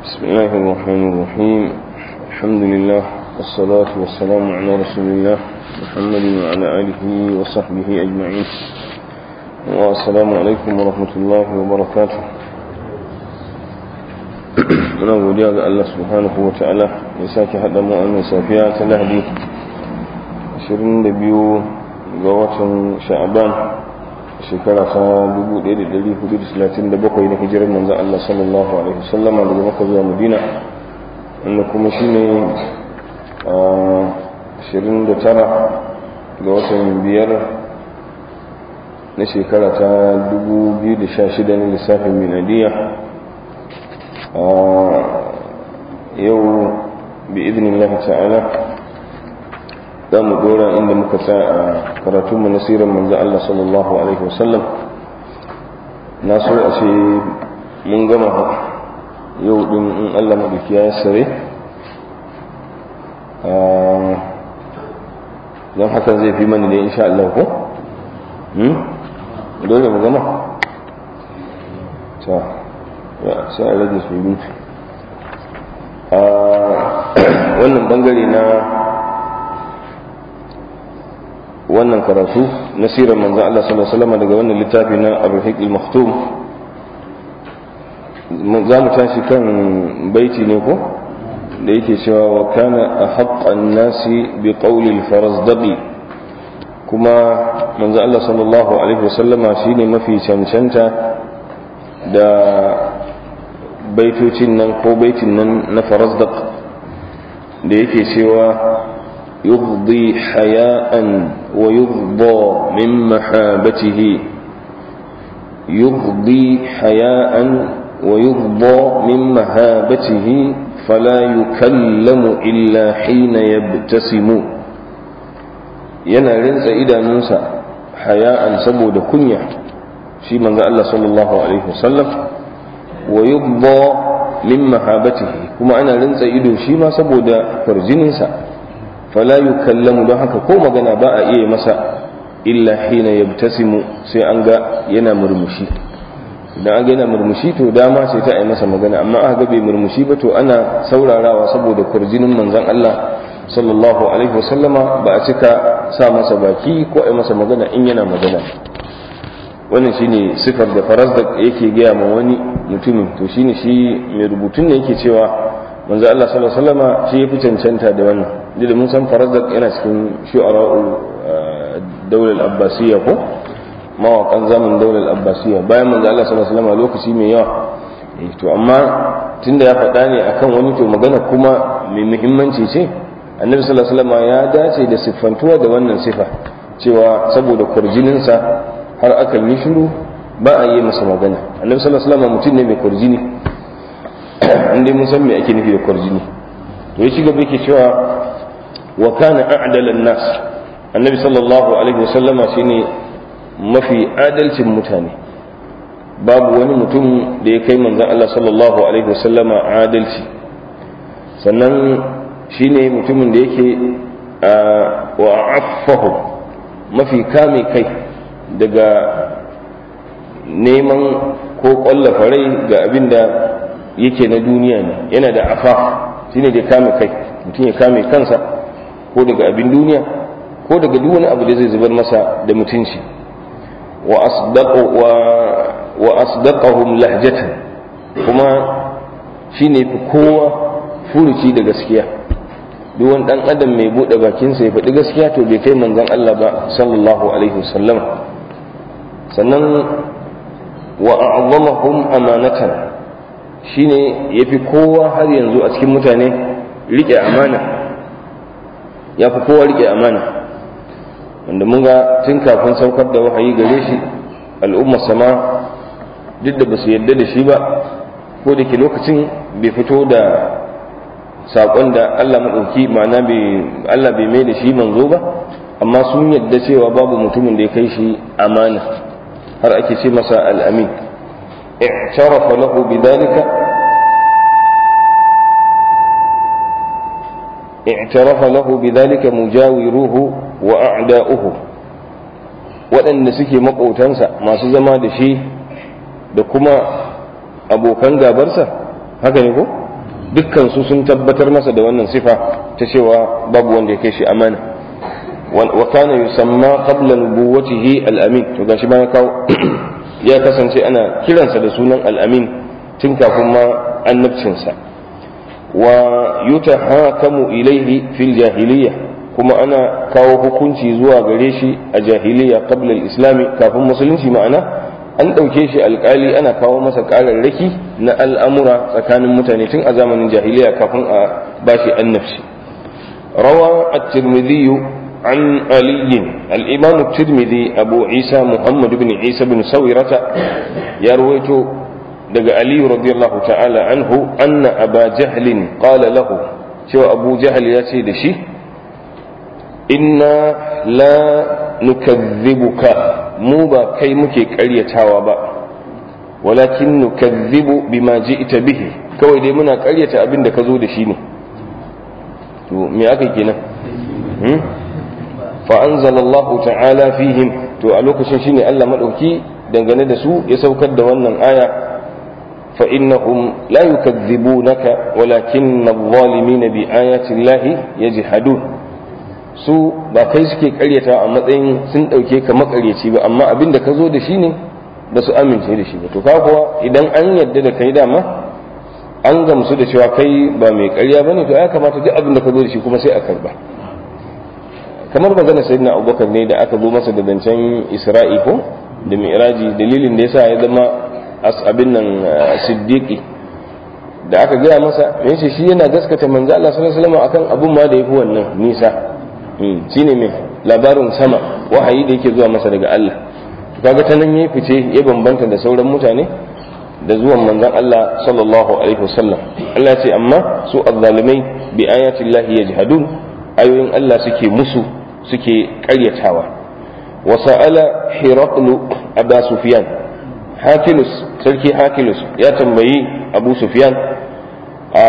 بسم الله الرحمن الرحيم الحمد لله والصلاة والسلام على رسول الله محمد وعلى آله وصحبه أجمعين والسلام عليكم ورحمة الله وبركاته muna godiya ga Allah subhanahu wa ta'ala ya sake haɗa mu a safiya ta lahadi 22 ga watan sha'aban shekara ta 1437 na hijirar manzan Allah sallallahu alaihi wasallama daga maka zuwa madina wanda kuma shi ne 29 ga watan biyar na shekara ta 2016 na lissafin miladiya yau bi idinin ta'ala za mu dora inda muka sa a karatunmu na sirar manzan Allah sallallahu Alaihi wasallam na so a ce mun gama yau din in Allah maɗauki ya sare don hakan zai fi mani da insha Allah ko? dole mu gama? ta ya sai a rage su yi wannan bangare na wannan karatu na sirar manzo Allah sallallahu alaihi wasallam daga wannan littafi na Ar-Rahiq al-Maktum za mu tashi kan baiti ne ko da yake cewa wa kana ahaqqan nasi bi qawli al-farazdaqi kuma manzo Allah sallallahu alaihi wasallam shine mafi cancanta da baitocin nan ko baitin nan na farazdaq da yake cewa يغضي حياء ويغضى من محابته يغضي حياء ويغضى من مهابته فلا يكلم إلا حين يبتسم yana rinsa idanunsa haya'an saboda kunya shi manzo Allah sallallahu alaihi wasallam wa yubda min mahabatihi kuma ana rinsa ido shi ma saboda farjininsa fala yukallamu don haka ko magana ba a iya masa illa hina yabtasimu sai an ga yana murmushi idan an ga yana murmushi to dama sai ta yi masa magana amma aka ga bai murmushi ba to ana saurarawa saboda kurjinin manzon Allah sallallahu alaihi wasallama ba a cika sa masa baki ko a masa magana in yana magana wannan shine sifar da faras da yake gaya ma wani mutumin to shine shi mai rubutun ne yake cewa manzo Allah sallallahu alaihi wasallama shi yafi cancanta da wannan da mun san farazdaq yana cikin shu'ara'u daular abbasiyya ko mawakan zaman daular abbasiyya bayan manzo Allah sallallahu alaihi wasallama lokaci mai yawa to amma tunda ya faɗa ne akan wani to magana kuma mai muhimmanci ce annabi sallallahu alaihi wasallama ya dace da siffantuwa da wannan sifa cewa saboda kurjininsa har akan yi shiru ba a yi masa magana annabi sallallahu alaihi wasallama mutum ne mai kurjini inda mun san me ake nufi da kwarjini to ya ci gaba yake cewa wa kana a'dala nas annabi sallallahu alaihi wasallama shine mafi adalcin mutane babu wani mutum da ya kai manzon Allah sallallahu alaihi wasallama adalci sannan shine mutumin da yake wa affahu mafi kame kai daga neman ko kwallafa rai ga abin da yake na duniya ne yana da afaf shine da kame kai mutum ya kame kansa ko daga abin duniya ko daga duk wani abu da zai zubar masa da mutunci wa asdaqu wa wa asdaqahum lahjatan kuma shine fi kowa furuci da gaskiya duk wani dan adam mai bude bakin sa ya faɗi gaskiya to bai kai manzon Allah ba sallallahu alaihi wasallam sannan wa a'zamahum amanatan shine ya fi kowa har yanzu a cikin mutane riƙe amana ya fi kowa riƙe amana wanda mun ga tun kafin saukar da wahayi gare shi al'ummar sama duk da ba su yadda da shi ba ko da ke lokacin bai fito da saƙon da Allah maɗauki ma'ana Allah bai mai da shi manzo ba amma sun yadda cewa babu mutumin da ya kai shi amana har ake ce masa al'amin اعترف له بذلك اعترف له بذلك مجاوروه وأعداؤه waɗanda suke maƙotansa masu zama da shi da kuma abokan gabarsa haka ne ko dukkan su sun tabbatar masa da wannan sifa ta cewa babu wanda ya kai shi amana wa kana yusamma qabla nubuwwatihi al-amin to gashi bayan kawo ya kasance ana kiransa da sunan al-amin tun kafin ma annabcinsa wa yutahakamu ilaihi fil jahiliya kuma ana kawo hukunci zuwa gare shi a jahiliya qabla al-islami kafin musulunci ma'ana an ɗauke shi alƙali ana kawo masa ƙararraki na al'amura tsakanin mutane tun a zamanin jahiliya kafin a bashi annabci rawa at-tirmidhi an ali al-imam at-tirmidhi abu isa muhammad ibn isa ibn sawirata ya rawaito daga ali radiyallahu ta'ala anhu anna aba jahlin qala lahu cewa abu jahl ya ce da shi inna la nukazzibuka mu ba kai muke karyatawa ba walakin nukazzibu bima ji'ta bihi kawai dai muna karyata abin da ka zo da shi ne to me aka kenan hmm? fa anzalallahu ta'ala fihim to a lokacin shine Allah madauki dangane da su ya saukar da wannan aya fa innahum la yukazzibunaka walakin adh-dhalimina bi ayati llahi yajhadun su ba kai suke karyata a matsayin sun ɗauke ka makaryaci ba amma abin da ka zo da shi ne ba su amince da shi ba to kuwa idan an yadda da kai dama an gamsu da cewa kai ba mai karya ba ne to ya kamata duk abin da ka zo da shi kuma sai a karba kamar magana sayyidina abubakar ne da aka zo masa da zancen isra'i ko da mi'raji dalilin da yasa ya zama abin nan siddiqi da aka gaya masa yace shi yana gaskata manzo Allah sallallahu alaihi wasallam akan abun ma da yafi wannan nisa shine mai labarin sama wahayi da yake zuwa masa daga Allah kaga ta nan yayi fice ya bambanta da sauran mutane da zuwan manzon Allah sallallahu alaihi wasallam Allah ya ce amma su azzalimai bi ayati Allah yajhadun ayoyin Allah suke musu suke ƙaryatawa wa sa'ala hiraqlu aba sufyan hakilus sarki hakilus ya tambayi abu sufyan a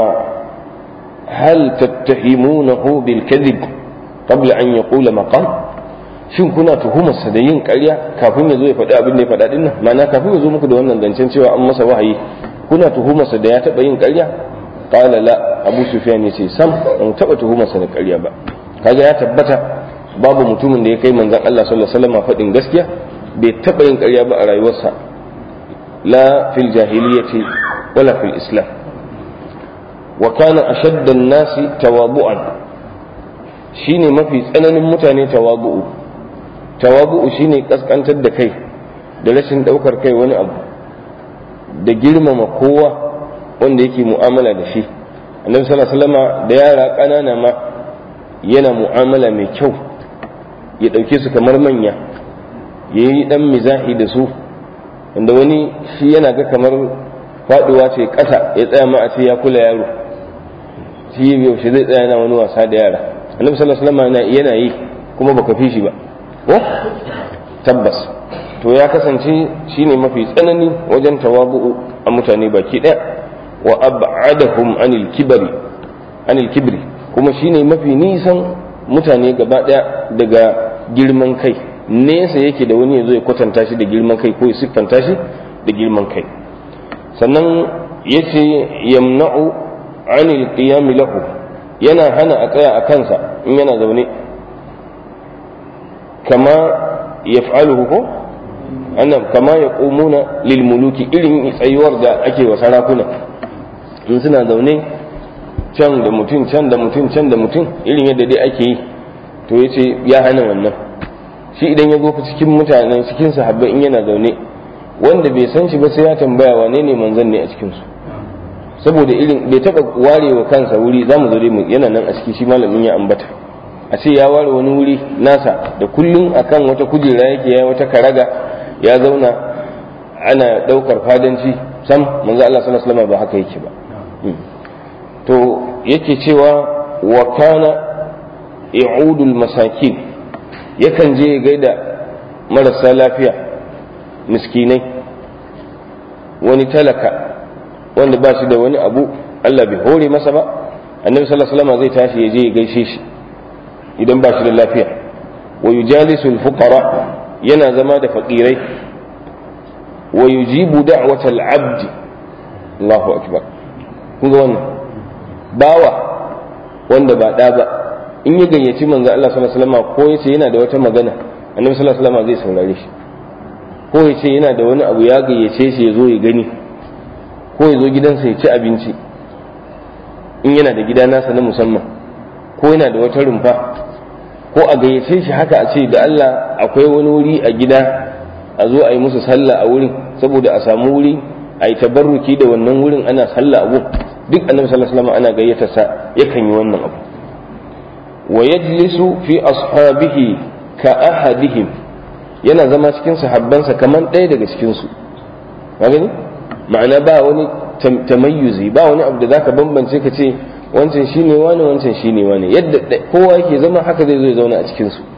hal tattahimunahu bil kadhib qabla an yaqula maqal shin kuna tuhumarsa da yin ƙarya kafin ya zo ya faɗi abin da ya faɗa din nan ma'ana kafin ya zo muku da wannan zancen cewa an masa wahayi kuna tuhumarsa da ya taɓa yin ƙarya qala la abu sufyan yace sam ban taɓa tuhumarsa da ƙarya ba kaga ya tabbata babu mutumin da ya kai manzon Allah sallallahu alaihi wasallam faɗin gaskiya bai taɓa yin ƙarya ba a rayuwarsa la fil jahiliyyati wala fil islam wa kana ashadda an-nasi tawabu'an shine mafi tsananin mutane tawabu'u tawabu'u shine kaskantar da kai da rashin daukar kai wani abu da girmama kowa wanda yake mu'amala da shi annabi sallallahu alaihi wasallam da yara ƙanana ma yana mu'amala mai kyau ya ɗauke su kamar manya ya yi ɗan mizahi da su wanda wani shi yana ga kamar faɗuwa ce ƙasa ya tsaya ma a ce ya kula yaro shi yaushe zai tsaya yana wani wasa da yara annabi sallallahu alaihi wasallam yana yi kuma baka fi shi ba ko tabbas to ya kasance shine mafi tsanani wajen tawabu'u a mutane baki ɗaya wa ab'adahum anil kibri anil kibri kuma shine mafi nisan mutane gaba ɗaya daga girman kai nesa yake da wani ya zo ya kwatanta shi da girman kai ko ya siffanta shi da girman kai sannan yace yamna'u anil qiyam lahu yana hana a tsaya a kansa in yana zaune kama yaf'aluhu ko annam kama yaqumuna lil muluki irin tsayuwar da ake wa sarakuna in suna zaune can da mutum can da mutum can da mutum irin yadda dai ake yi to yace ya hana wannan shi idan ya zo cikin mutanen cikin sahabbai in yana zaune wanda bai san shi ba sai ya tambaya wane ne manzon ne a cikin su saboda irin bai taba ware wa kansa wuri zamu zo dai yana nan a ciki shi malamin ya ambata a ce ya ware wani wuri nasa da kullum akan wata kujera yake ya wata karaga ya zauna ana daukar fadanci sam manzo Allah sallallahu alaihi wasallam ba haka yake ba to yake cewa wa kana i'udul masakin yakan je gaida marasa lafiya miskinai wani talaka wanda ba shi da wani abu Allah bai hore masa ba annabi sallallahu alaihi wasallam zai tashi ya je ya gaishe shi idan ba shi da lafiya wa yujalisul fuqara yana zama da fakirai wa yujibu da'watal abdi Allahu akbar kun ga wannan bawa wanda ba ɗa ba in ya gayyaci manzo Allah sallallahu alaihi wasallam ko yace yana da wata magana annabi sallallahu alaihi wasallam zai saurare shi ko yace yana da wani abu ya gayyace shi ya zo ya gani ko ya zo gidansa ya ci abinci in yana da gida nasa na musamman ko yana da wata rumfa ko a gayyace shi haka a ce da Allah akwai wani wuri a gida a zo a yi musu sallah a wurin saboda a samu wuri a yi tabarruki da wannan wurin ana sallah abu duk annabi sallallahu alaihi wasallam ana gayyata sa yakan yi wannan abu wa yajlisu fi ashabihi ka ahadihim yana zama cikin sahabbansa kaman ɗaya daga cikin su gani ma'ana ba wani tamayyuzi ba wani abu da zaka bambance ka ce wancan shine wani wancan shine wani yadda kowa yake zama haka zai zo ya zauna a cikin su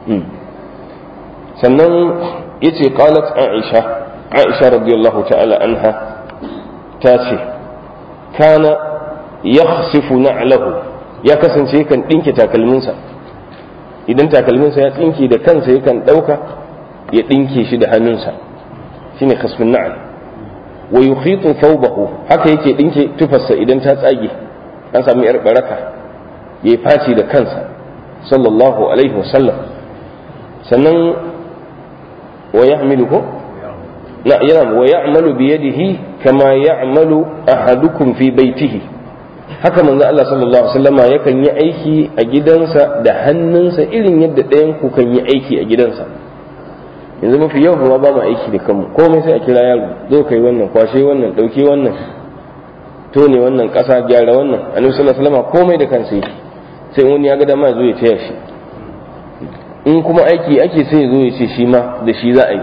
sannan yace qalat aisha aisha radiyallahu ta'ala anha ta ce kana yakhsifu na'lahu ya kasance yakan dinke takalminsa idan takalminsa ya tsinke da kansa yakan dauka ya dinke shi da hannunsa shine khasfun na'al wa yukhitu thawbahu haka yake dinke tufarsa idan ta tsage an samu yar baraka yayi faci da kansa sallallahu alaihi wasallam sannan wa yahmilu ko la yana wa ya'malu bi yadihi kama ya'malu ahadukum fi baitihi haka manzo Allah sallallahu alaihi wasallama yakan yi aiki a gidansa da hannunsa irin yadda ɗayan ku kan yi aiki a gidansa yanzu mafi yau kuma ba mu aiki da kanmu komai sai a kira yaro zo kai wannan kwashe wannan dauke wannan tone wannan ƙasa gyara wannan annabi sallallahu alaihi wasallama komai da kansa yake sai wani ya ga dama zo ya taya shi in kuma aiki ake sai zo ya ce shi ma da shi za a yi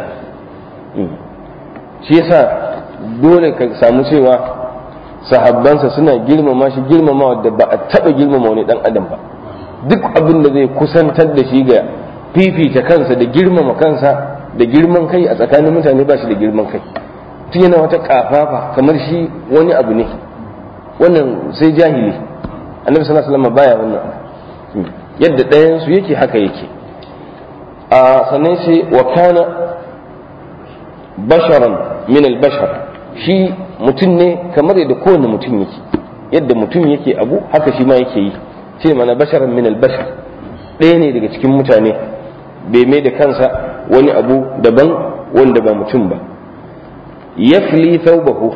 shi yasa dole ka samu cewa sahabbansa suna girmama shi girmama da ba a taba girmama wani dan adam ba duk abin da zai kusantar da shi ga fifita kansa da girmama kansa da girman kai a tsakanin mutane ba shi da girman kai tun yana wata kafafa kamar shi wani abu ne wannan sai jahili annabi sallallahu alaihi wasallam baya wannan yadda ɗayan su yake haka yake a sannan sai wa kana basharan min al-bashar shi mutum ne kamar yadda kowane mutum yake yadda mutum yake abu haka shi ma yake yi ce mana basharan min al-bashar ɗaya ne daga cikin mutane bai mai da kansa wani abu daban wanda ba mutum ba yafli thawbahu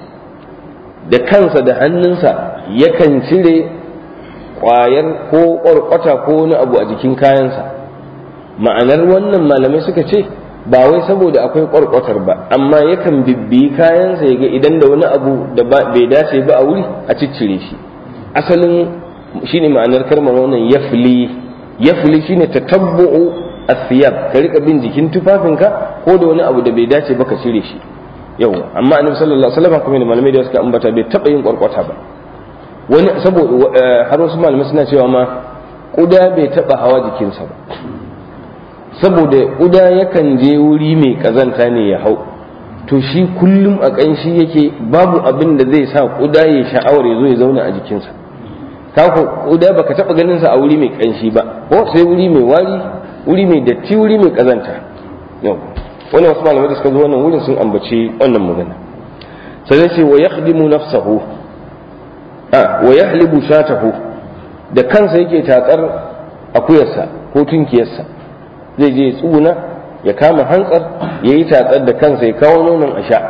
da kansa da hannunsa yakan cire ƙwayar ko ƙwarƙwata ko wani abu a jikin kayansa ma'anar wannan malamai suka ce ba wai saboda akwai ƙwarƙwatar ba amma yakan bibbiyi kayansa ya ga idan da wani abu da bai dace ba a wuri a ciccire shi asalin shine ma'anar kalmar wannan yafli yafli shine tatabbu'u asiyab ka rika bin jikin tufafinka ko da wani abu da bai dace ba ka cire shi yawa amma annabi sallallahu alaihi wasallam kuma malamai da suka ambata bai taba yin ƙwarƙwata ba wani saboda har wasu malamai suna cewa ma kuda bai taba hawa jikinsa ba saboda ƙuda yakan je wuri mai ƙazanta ne ya hau to shi kullum a ƙanshi yake babu abin da zai sa ƙuda ya sha'awar ya zo ya zauna a jikinsa kako ƙuda baka taɓa ganin sa a wuri mai ƙanshi ba ko sai wuri mai wari wuri mai datti wuri mai ƙazanta yau wannan wasu malamai da suka zo wannan wurin sun ambaci wannan magana sai ce wa yakhdimu nafsahu a wa yahlibu shatahu da kansa yake tatsar akuyarsa ko tunkiyarsa zai je tsuna ya kama hantsar ya yi tatsar da kansa ya kawo nonon a sha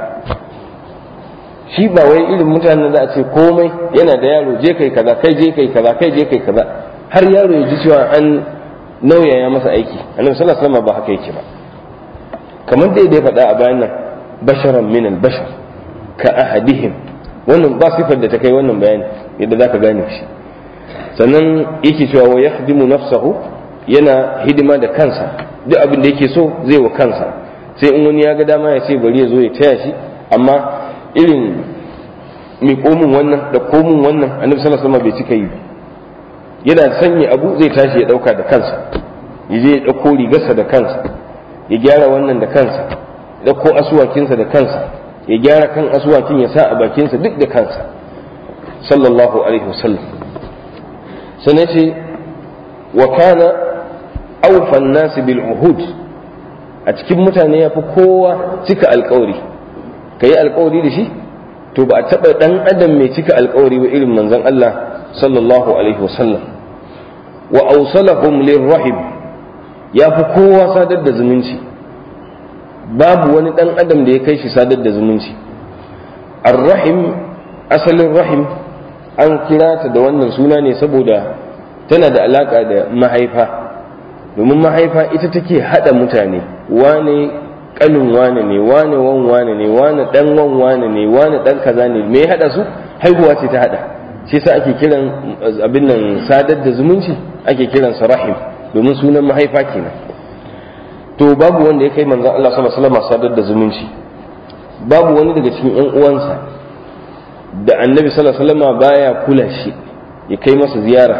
shi ba wai irin mutanen za a ce komai yana da yaro je kai kaza kai je kai kaza kai je kai kaza har yaro ya ji cewa an nauyaya masa aiki annabi sallallahu alaihi wasallam ba haka yake ba kamar da ya faɗa a bayan nan basharan min al-bashar ka ahadihim wannan ba sifar da ta kai wannan bayani yadda zaka gane shi sannan yake cewa wa yakhdimu nafsahu yana hidima da kansa duk abin da yake so zai wa kansa sai in wani ya ga dama ya ce bari ya zo ya taya shi amma irin mai komin wannan da komin wannan annabi sallallahu alaihi wasallam bai cika yi yana sanya abu zai tashi ya dauka da kansa ya je ya dauko rigarsa da kansa ya gyara wannan da kansa ya dauko asuwakinsa da kansa ya gyara kan asuwakin ya sa a bakinsa duk da kansa sallallahu alaihi wasallam sannan ce wa kana aufan nasi bil uhud a cikin mutane ya fi kowa cika alkawari ka yi alkawari da shi to ba a taɓa ɗan adam mai cika alkawari ba irin manzon Allah sallallahu alaihi wasallam wa awsalahum lirrahim ya fi kowa sadar da zumunci babu wani ɗan adam da ya kai shi sadar da zumunci arrahim asalin rahim an kira ta da wannan suna ne saboda tana da alaka da mahaifa domin mahaifa ita take hada mutane wane kanin wane ne wane wan wane ne wane dan wan wane ne wane dan kaza ne me ya hada su haihuwa ce ta hada shi sa ake kiran abin nan sadar da zumunci ake kiran sa rahim domin sunan mahaifa kenan to babu wanda ya kai manzon Allah sallallahu alaihi wasallam sadar da zumunci babu wani daga cikin ƴan uwansa da annabi sallallahu alaihi wasallam baya kula shi ya kai masa ziyara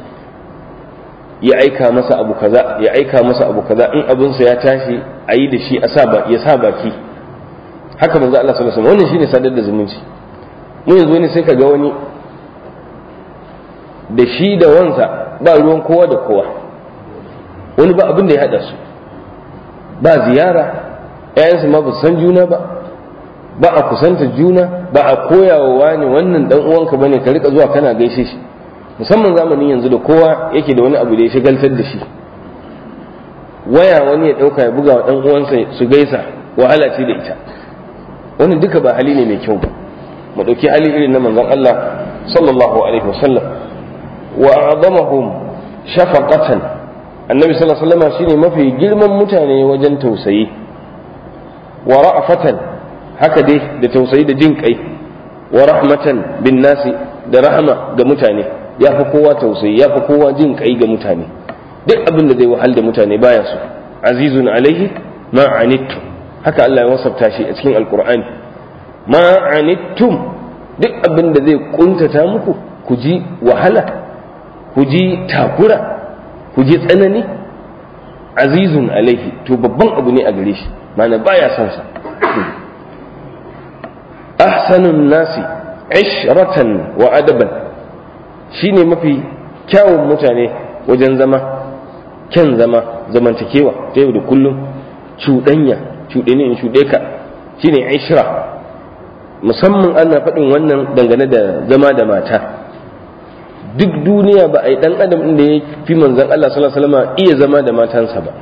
ya aika masa abu kaza ya aika masa abu kaza in abinsa ya tashi a yi da shi a sa ya sa baki haka manzo Allah sallallahu alaihi wasallam wannan shine sadar da zumunci mu yanzu ne sai ka ga wani da shi da wansa ba ruwan kowa da kowa wani ba abin da ya hada su ba ziyara ƴaƴansu ma ba san juna ba ba a kusanta juna ba a koyawa wani wannan dan uwanka bane ka rika zuwa kana gaishe shi musamman zamanin yanzu da kowa yake da wani abu da ya shigaltar da shi waya wani ya dauka ya buga wa dan uwansa su gaisa wahala ce da ita wannan duka ba hali ne mai kyau ba mu dauki hali irin na manzon Allah sallallahu alaihi wasallam wa a'zamahum shafaqatan annabi sallallahu alaihi wasallam shine mafi girman mutane wajen tausayi wa ra'fatan haka dai da tausayi da jin kai wa rahmatan bin nasi da rahama ga mutane ya fi kowa tausayi ya fi kowa jin kai ga mutane duk abin da zai wahal da mutane baya su azizun alaihi ma anittum haka Allah ya wasafta shi a cikin alqur'ani ma anittum duk abin da zai kuntata muku ku ji wahala ku ji takura ku ji tsanani azizun alaihi to babban abu ne a gare shi mana baya son sa ahsanun nasi ishratan wa adaban shine mafi kyawun mutane wajen zama kyan zama zamantakewa ta yau da kullum cuɗanya cuɗe ne in cuɗe ka shine ishra musamman ana faɗin wannan dangane da zama da mata duk duniya ba a yi ɗan adam da ya fi manzan Allah sallallahu alaihi wasallam iya zama da matansa ba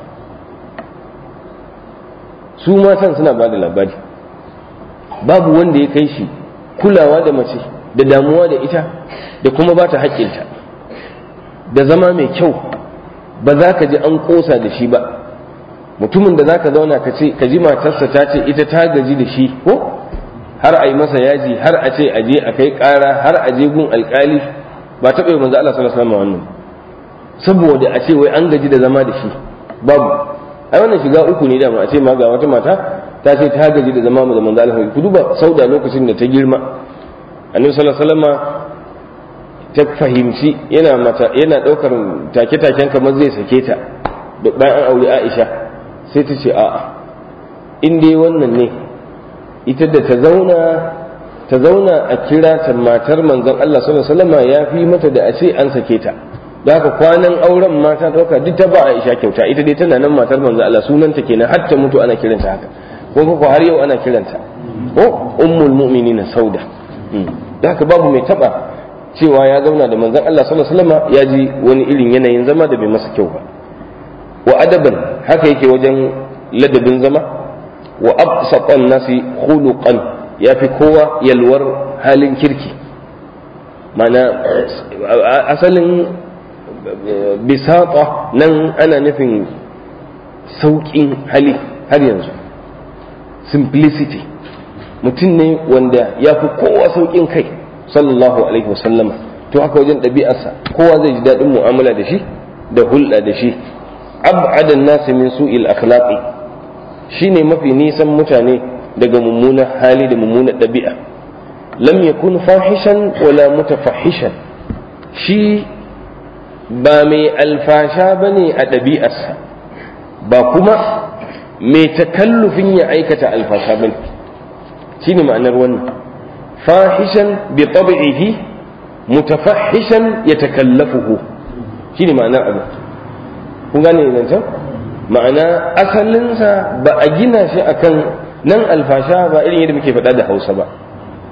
su matan suna ba da labari babu wanda ya kai shi kulawa da mace da damuwa da ita da kuma ba ta haƙƙinta da zama mai kyau ba za ka ji an ƙosa da shi ba mutumin da za ka zauna ka ce ka ji matarsa ta ce ita ta gaji da shi ko har a yi masa yaji har a ce a je a kai ƙara har a je gun alƙali ba taɓa yi manzo Allah sallallahu alaihi wasallam wannan saboda a ce wai an gaji da zama da shi babu ai wannan shiga uku ne dama a ce ma ga wata mata ta ce ta gaji da zama da manzo Allah ku duba sauda lokacin da ta girma annabi sallallahu alaihi wasallam ta fahimci yana mata yana daukar take-taken kamar zai sake ta da bayan an aure Aisha sai ta ce a'a in dai wannan ne ita da ta zauna ta zauna a kira ta matar manzon Allah sallallahu alaihi wasallam ya fi mata da a ce an sake ta da haka kwanan auren mata dauka duk ta ba Aisha kyauta ita dai tana nan matar manzon Allah sunanta kenan har ta mutu ana kiranta haka ko ko har yau ana kiranta ko ummul mu'minina sauda da haka babu mai taba cewa ya zauna da manzon Allah sallallahu alaihi wasallam ya ji wani irin yanayin zama da bai masa kyau ba wa adaban haka yake wajen ladabin zama wa absatan nasi khuluqan yafi kowa yalwar halin kirki mana asalin bisata nan ana nufin sauƙin hali har yanzu simplicity mutum ne wanda ya fi kowa sauƙin kai sallallahu alaihi wasallama to haka wajen ɗabi'arsa kowa zai ji daɗin mu'amala da shi da hulɗa da shi ab'adan nasi min su'il akhlaqi shine mafi nisan mutane daga mummunan hali da mummunan ɗabi'a lam yakun fahishan wala mutafahishan shi ba mai alfasha bane a ɗabi'arsa ba kuma mai takallufin ya aikata alfasha bane shine ma'anar wannan fahishan bi tab'ihi mutafahishan yatakallafuhu shine ma'anar abu kun gane nan can ma'ana asalinsa ba a gina shi akan nan alfasha ba irin yadda muke faɗa da hausa ba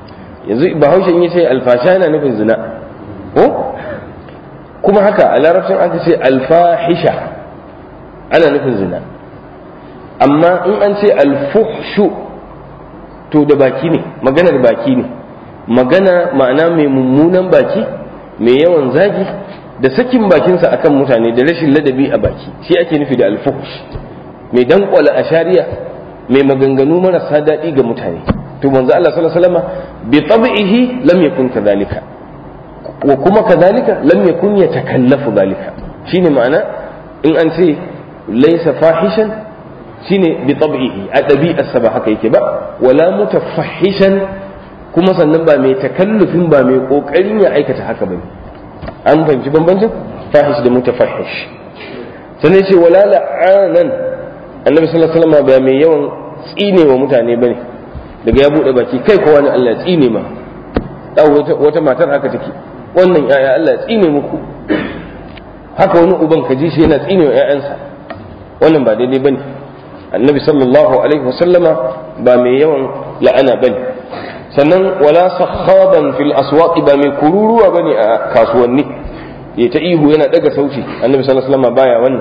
yanzu bahaushe in yace alfasha yana nufin zina ko kuma haka a larabcin aka ce alfahisha ana nufin zina amma in an ce alfuhshu to da baki ne maganar baki ne magana ma'ana mai mummunan baki mai yawan zagi da sakin bakinsa akan mutane da rashin ladabi a baki shi ake nufi da alfuhsh mai dankwala a shari'a mai maganganu marasa daɗi ga mutane to manzo Allah sallallahu alaihi wasallam bi tab'ihi lam yakun kadhalika wa kuma kadhalika lam yakun yatakallafu dhalika shine ma'ana in an ce laysa fahishan shine bi tab'ihi a ɗabi'arsa ba haka yake ba wala mutafahishan kuma sannan ba mai takallufin ba mai kokarin ya aikata haka bane an fahimci bambancin fahish da mutafahish sannan ce wala la'anan annabi sallallahu alaihi wasallam ba mai yawan tsine wa mutane bane daga ya bude baki kai kowa ne Allah ya tsine ma wata matar haka take wannan yaya Allah ya tsine muku haka wani uban ka ji shi yana tsine wa ƴaƴansa wannan ba daidai bane annabi sallallahu alaihi wasallama ba mai yawan la'ana bane sannan wala sakhaban fil aswaq ba mai kururuwa bane a kasuwanni ya ta ihu yana daga sauti annabi sallallahu alaihi wasallama baya wannan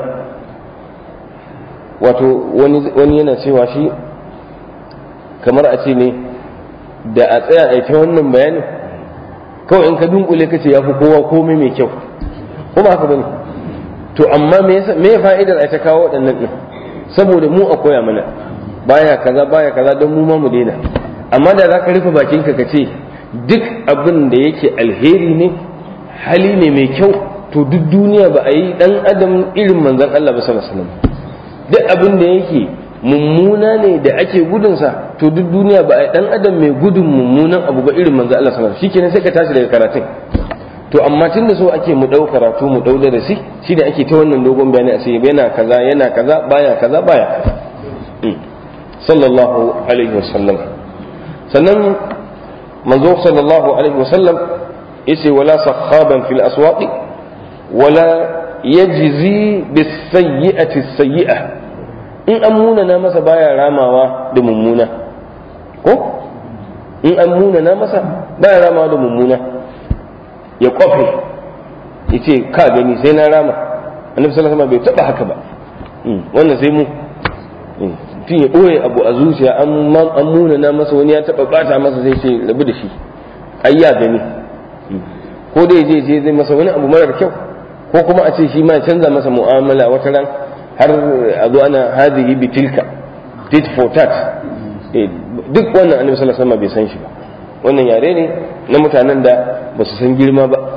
wato wani yana cewa shi kamar a ce ne da a tsaya a ta wannan bayanin kawai in ka dunkule ka ce ya fi kowa komai mai kyau kuma haka bane to amma me ya fa'idar a ta kawo waɗannan ɗin saboda mu a koya mana baya kaza baya kaza don mu ma mu daina amma da za ka rufe bakinka ka ce duk abin da yake alheri ne hali ne mai kyau to duk duniya ba a yi dan adam irin manzon Allah ba sallallahu alaihi wasallam duk abin da yake mummuna ne da ake gudunsa to duk duniya ba a yi dan adam mai gudun mummunan abu ba irin manzon Allah sallallahu alaihi wasallam shikenan sai ka tashi daga karatun to amma tun da so ake mu dau karatu mu dau darasi shi da ake ta wannan dogon bayani a ce yana kaza yana kaza baya kaza baya kaza sallallahu alaihi wasallam sannan manzo sallallahu alaihi wasallam yace wala sakhaban fil aswaqi wala yajzi bis sayyi'ati sayyi'a in an munana masa baya ramawa da mummuna ko in an munana masa baya ramawa da mummuna ya kwafe ya ce ka gani sai na rama annabi sallallahu alaihi bai taba haka ba wannan sai mu tun ya ɓoye abu a zuciya an muna na masa wani ya taba bata masa sai ce rabu da shi ai ya gani ko dai je je zai masa wani abu marar kyau ko kuma a ce shi ma canza masa mu'amala wata ran har a zo ana hadhihi bitilka tit for tat duk wannan annabi sallallahu alaihi bai san shi ba wannan yare ne na mutanen da ba su san girma ba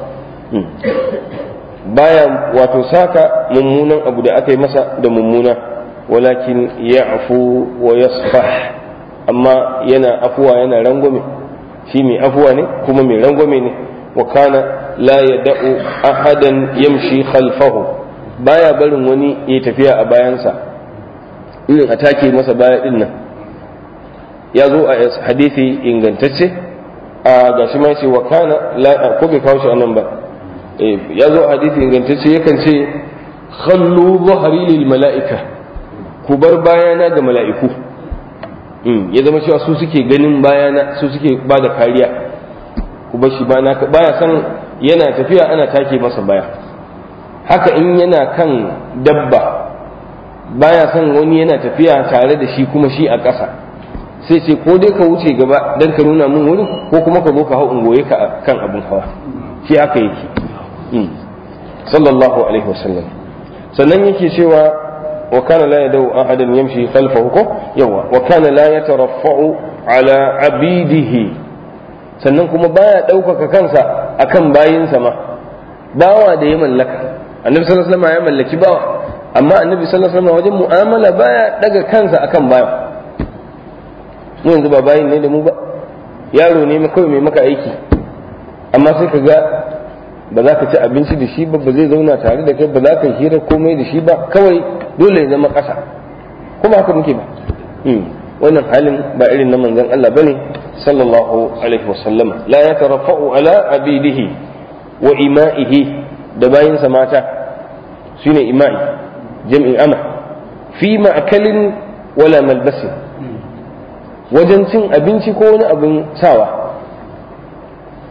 baya wato saka mummunan abu da aka yi masa da mummuna walakin ya afu wa yasfah amma yana afuwa yana rangwame shi mai afuwa ne kuma mai rangwame ne wa kana la yada'u ahadan yamshi khalfahu baya barin wani ya tafiya a bayansa irin a take masa baya din nan ya zo a hadisi ingantacce a gashi ma ce wa kana ko bai kawo shi a nan ba ya zo a hadisi ingantacce yakan ce khallu zahari lil mala'ika ku bar bayana ga mala'iku ya zama cewa su suke ganin bayana su suke ba da kariya ku bar shi baya san yana tafiya ana take masa baya haka in yana kan dabba baya son wani yana tafiya tare da shi kuma shi a ƙasa sai ce ko dai ka wuce gaba dan ka nuna mun wurin ko kuma ka zo ka hau ungoye ka kan abin hawa shi haka yake sallallahu alaihi wasallam sannan yake cewa wa kana la yadau ahadan yamshi khalfahu ko yawa wa kana la yataraffa'u ala abidihi sannan kuma baya ɗaukaka kansa akan bayinsa ma bawa da ya mallaka annabi sallallahu alaihi wasallam ya mallaki bawa amma annabi sallallahu alaihi wasallam wajen mu'amala baya daga kansa akan bawa mu yanzu ba bayin ne da mu ba yaro ne kawai mai maka aiki amma sai ka ga ba za ka ci abinci da shi ba ba zai zauna tare da kai ba za ka hira komai da shi ba kawai dole ya zama ƙasa kuma haka muke ba wannan halin ba irin na manzon Allah bane sallallahu alaihi wasallama la yatarafa'u ala abidihi wa ima'ihi da bayinsa mata shine ima'i jam'in ama fi ma'akalin wala malbasin wajen cin abinci ko wani abin sawa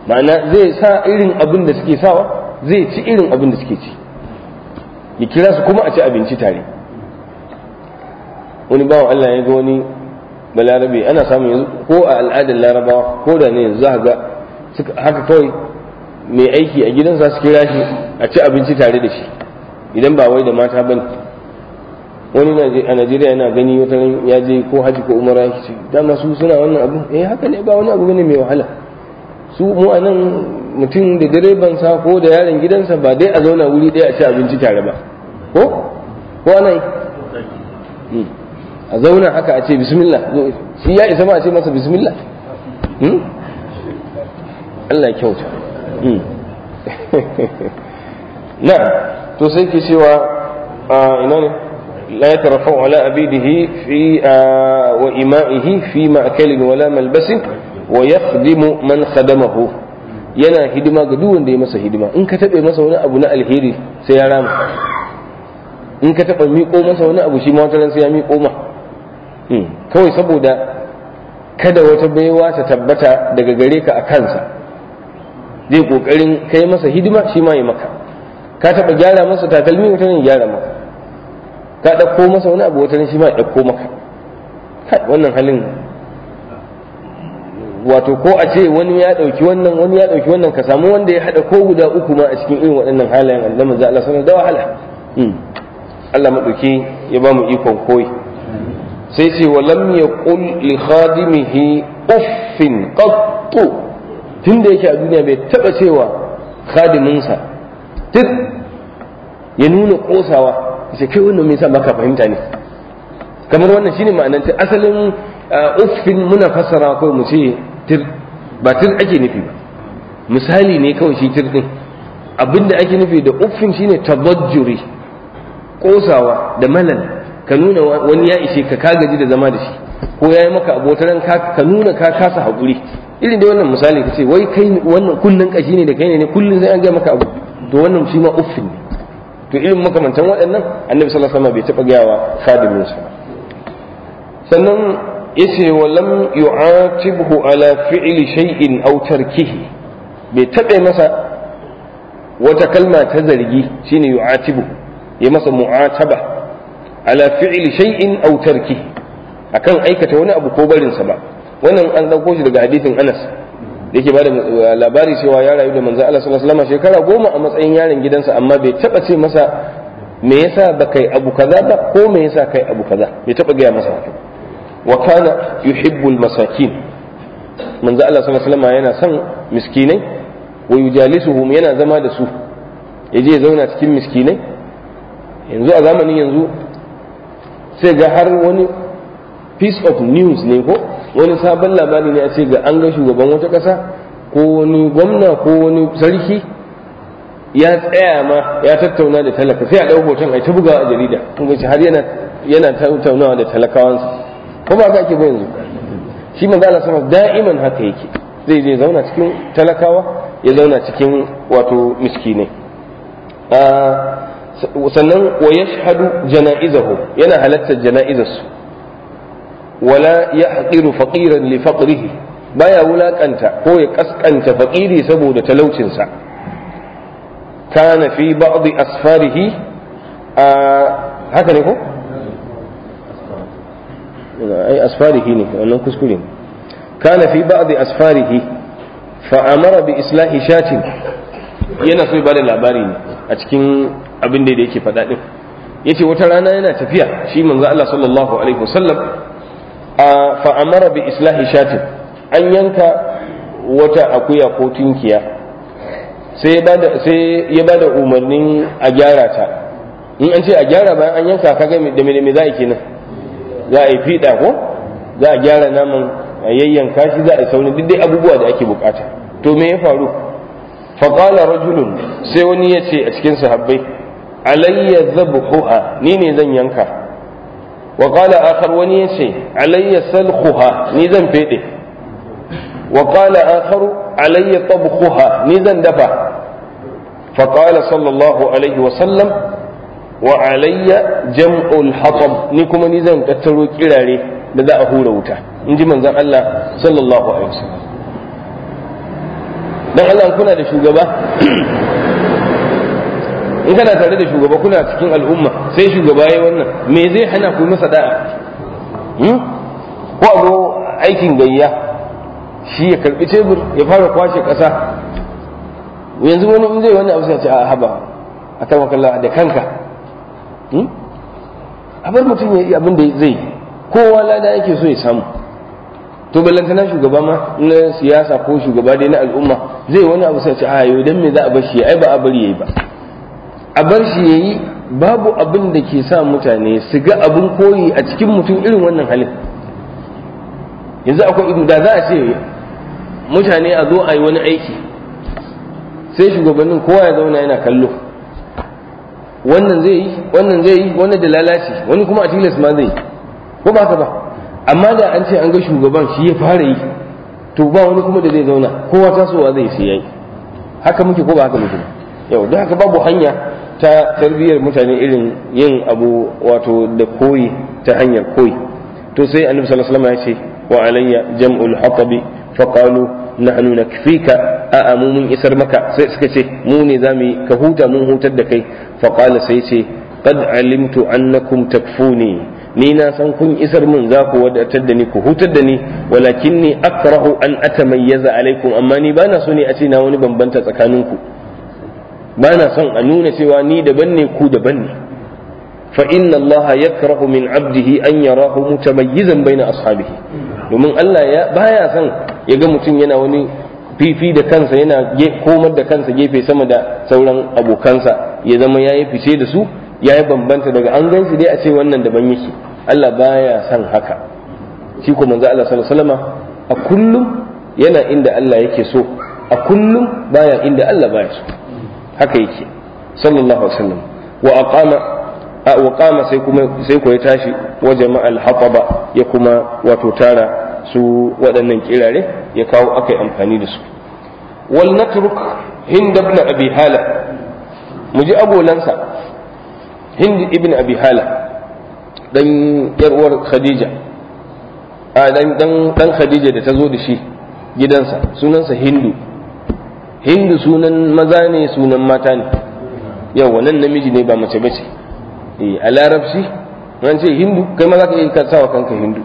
ma'ana zai sa irin abin da suke sawa zai ci irin abin da suke ci ya kira su kuma a ci abinci tare wani bawan Allah ya ga wani balarabe ana samun yanzu ko a al'adar larabawa ko da ne yanzu za ga haka kawai mai aiki a gidansa su kira shi a ci abinci tare da shi idan ba wai da mata bane wani a najeriya yana gani wata ya je ko haji ko umara ya ce dama su suna wannan abu eh haka ne ba wani abu bane mai wahala su mu a nan mutum da direban sa ko da yaron gidansa ba dai a zauna wuri ɗaya a ci abinci tare ba ko ko ana yi a zauna haka a ce bismillah shi ya isa ma a ce masa bismillah Allah ya kyauta na to sai ke cewa ina ne la yatarafa'u ala abidihi fi wa ima'ihi fi ma'kalin wala malbasin wa yakhdimu man khadamahu yana hidima ga duk wanda ya masa hidima in ka taɓe masa wani abu na alheri sai ya rama in ka taɓa miƙo masa wani abu shi ma wata sai ya miƙo ma kawai saboda kada wata baiwa ta tabbata daga gare ka a kansa zai kokarin kai masa hidima shi ma ya maka ka taba gyara masa takalmi wata ne gyara maka ka ɗauko masa wani abu wata ne shi ma ya ɗauko maka wannan halin wato ko a ce wani ya ɗauki wannan wani ya ɗauki wannan ka samu wanda ya haɗa ko guda uku ma a cikin irin waɗannan halayen Allah manzo Allah sallallahu da wahala Allah maɗauki ya ba mu ikon koyi sai ce wa lam yaqul li khadimihi uffin qattu tunda yake a duniya bai taba cewa khadiminsa duk ya nuna kosawa sai kai wannan me yasa baka fahimta ne kamar wannan shine ma'anar ta asalin uffin muna fassara kawai mu ce tir ba tir ake nufi ba misali ne kawai shi tir din abinda ake nufi da uffin shine tabajjuri kosawa da malal ka nuna wani ya ishe ka ka gaji da zama da shi ko ya yi maka abotaran ka nuna ka kasa haƙuri irin da wannan misali ka ce wai kai wannan kullun kashi ne da kai ne kullun sai an ga maka abu to wannan shi ma uffin ne to irin makamantan waɗannan annabi sallallahu alaihi wasallam bai taɓa gayawa khadimin sa sannan yace wa lam yu'atibhu ala fi'li shay'in aw tarkihi bai taɓa masa wata kalma ta zargi shine yu'atibu ya masa mu'ataba ala fi'li shay'in aw tarkihi akan aikata wani abu ko barin sa ba wannan an dauko shi daga hadisin Anas da yake bada labari cewa ya rayu da manzo Allah sallallahu alaihi wasallam shekara goma a matsayin yaron gidansa amma bai taba ce masa me yasa ba kai abu kaza ba ko me yasa kai abu kaza bai taba gaya masa haka wa kana yuhibbul masakin manzo Allah sallallahu alaihi wasallam yana son miskinai wa yujalisuhum yana zama da su yaje ya zauna cikin miskinai yanzu a zamanin yanzu sai ga har wani piece of news ne ko wani sabon labari ne a ce ga an ga shugaban wata ƙasa ko wani gwamna ko wani sarki ya tsaya ma ya tattauna da talaka sai a ɗau hoton ai ta bugawa a jarida kun ga har yana yana tattaunawa da talakawansa ko ba ka ake ba yanzu shi manzo Allah sama da'iman haka yake zai je zauna cikin talakawa ya zauna cikin wato miskinai sannan wa yashhadu janaizahu yana halartar janaizarsu wala yahqiru faqiran li faqrihi baya wulakanta ko ya kaskanta faqiri saboda talaucinsa kana fi ba'd asfarihi haka ne ko ai asfarihi ne wannan kuskure ne kana fi ba'd asfarihi fa amara bi islahi shatin yana so ya bada labari ne a cikin abin da yake faɗa din yace wata rana yana tafiya shi manzo Allah sallallahu alaihi wasallam fa amara bi islahi shatin an yanka wata akuya ko tunkiya sai ya bada sai ya bada umarnin a gyara ta in an ce a gyara bayan an yanka kaga da me me za a kenan za a yi fiɗa ko za a gyara naman a yayyanka shi za a yi saurin duk dai abubuwa da ake bukata to me ya faru faƙala rajulun sai wani ya ce a cikin sahabbai alayya zabhuha ni ne zan yanka wa qala akhar wani ya ce alayya salkhuha ni zan fede wa qala akhar alayya tabkhuha ni zan dafa فقال صلى الله عليه وسلم وعلي جمع الحطب ni kuma ni zan tattaro kirare da za a hura wuta in ji manzon Allah sallallahu alaihi wasallam dan Allah kuna da shugaba in kana tare da shugaba kuna cikin al'umma sai shugaba yayi wannan me zai hana ku masa da'a ko a zo aikin gayya shi ya karbi tebur ya fara kwashe ƙasa yanzu wani in zai wani abu sai ce a haba a kan wakalla da kanka a bar mutum ya yi abin da zai kowa lada yake so ya samu to ballantana shugaba ma na siyasa ko shugaba dai na al'umma zai wani abu sai ce a yau dan me za a bar shi ai ba a bari yayi ba a bar shi yayi babu abin da ke sa mutane su ga abin koyi a cikin mutum irin wannan halin yanzu akwai ido da za a ce mutane a zo a yi wani aiki sai shugabannin kowa ya zauna yana kallo wannan zai yi wannan zai yi wannan da lalaci wani kuma a tilas ma zai yi ko ba ka ba amma da an ce an ga shugaban shi ya fara yi to ba wani kuma da zai zauna kowa tasowa zai sai yayi haka muke ko ba haka muke yau don haka babu hanya ta tarbiyyar mutane irin yin abu wato da koyi ta hanyar koyi to sai annabi sallallahu alaihi wasallam ya ce wa alayya jam'ul hatabi fa qalu nahnu nakfika a mu mun isar maka sai suka ce mu ne zamu ka huta mun hutar da kai fa qala sai ce qad alimtu annakum takfuni ni na san kun isar min za ku wadatar da ni ku hutar da ni walakin ni akrahu an atamayyaza alaikum amma ni bana so ne a ce na wani bambanta tsakaninku bana son a nuna cewa ni daban ne ku daban ne fa inna allaha yakrahu min abdihi an yarahu mutamayyizan baina ashabihi domin Allah ya baya son ya ga mutum yana wani fifi da kansa yana komar da kansa gefe sama da sauran abokansa ya zama yayi fice da su ya yi bambanta daga an gan shi dai a ce wannan daban yake Allah baya son haka shi ko manzo Allah sallallahu alaihi wasallam a kullum yana inda Allah yake so a kullum baya inda Allah baya so haka yake sallallahu alaihi wasallam wa aqama wa qama sai kuma sai ko ya tashi wa jama'al hataba ya kuma wato tara su waɗannan kirare ya kawo akai amfani da su wal natruk hind ibn abi hala mu ji agolansa hind ibn abi hala dan yar uwar khadija a dan dan dan khadija da ta zo da shi gidansa sunansa hindu hindu sunan maza ne sunan mata ne yau wannan namiji ne ba mace bace eh a larabci an ce hindu kai ma za ka iya sawa kanka hindu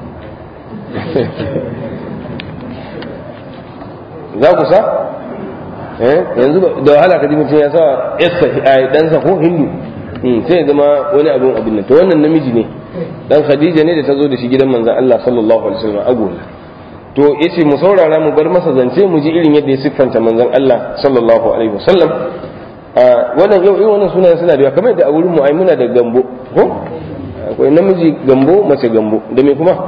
za ku sa eh yanzu da wahala ka ji mutum ya sa yassa a ɗansa ko hindu sai ya zama wani abin abin nan to wannan namiji ne dan khadija ne da ta zo da shi gidan manzon Allah sallallahu alaihi wasallam agola to yace mu saurara mu bar masa zance mu ji irin yadda ya siffanta manzon Allah sallallahu alaihi wasallam wannan yau irin wannan sunayen suna da yawa kamar da a wurin mu ai muna da gambo ko akwai namiji gambo mace gambo da me kuma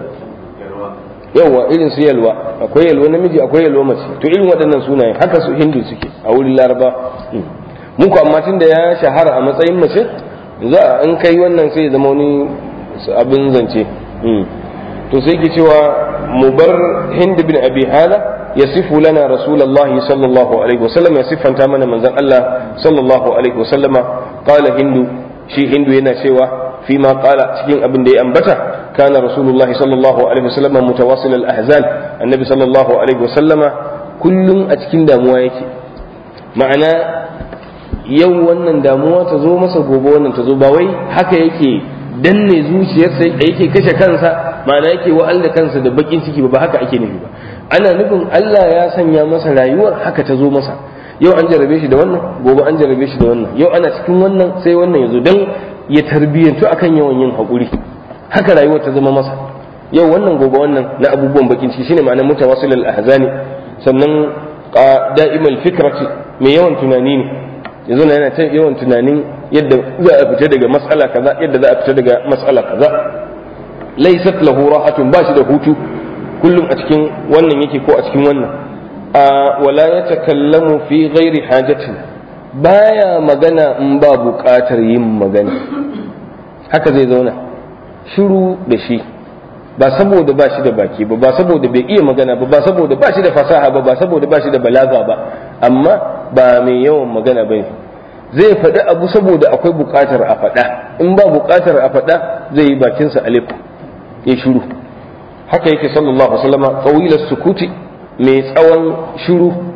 yawa irin su yalwa akwai yalwa namiji akwai yalwa mace to irin waɗannan sunayen haka su hindu suke a wurin laraba mun ku amma tun da ya shahara a matsayin mace za a in kai wannan sai ya zama wani abin zance to sai ke cewa mu bar hind bin abi hala ya sifu lana rasulullahi sallallahu alaihi wasallam ya siffanta mana manzon Allah sallallahu alaihi wasallama qala hindu shi hindu yana cewa fi ma qala cikin abin da ya ambata kana rasulullahi sallallahu alaihi wasallama mutawassil al ahzan annabi sallallahu alaihi wasallama kullum a cikin damuwa yake ma'ana yau wannan damuwa ta zo masa gobe wannan ta zo ba wai haka yake danne zuciyarsa yake kashe kansa ma'ana yake wa'al da kansa da bakin ciki ba haka ake nufi ba ana nufin Allah ya sanya masa rayuwar haka ta zo masa yau an jarabe shi da wannan gobe an jarabe shi da wannan yau ana cikin wannan sai wannan ya zo dan ya tarbiyyantu akan yawan yin haƙuri haka rayuwar ta zama masa yau wannan gobe wannan na abubuwan bakin ciki shine ma'anar mutawassilal ahzani sannan da'imal fikrati mai yawan tunani ne yanzu na yana ta yawan tunanin yadda za a fita daga mas'ala kaza yadda za a fita daga mas'ala kaza laysat lahu rahatun ba shi da hutu kullum a cikin wannan yake ko a cikin wannan a wala yatakallamu fi ghairi hajatin baya magana in ba buƙatar yin magana haka zai zauna shiru da shi ba saboda ba shi da baki ba ba saboda bai iya magana ba ba saboda ba shi da fasaha ba ba saboda ba shi da balaga ba amma ba mai yawan magana ba zai faɗi abu saboda akwai buƙatar a faɗa in ba buƙatar a faɗa zai yi bakinsa alif ya shiru haka yake sallallahu alaihi wasallam tawilas sukuti mai tsawon shiru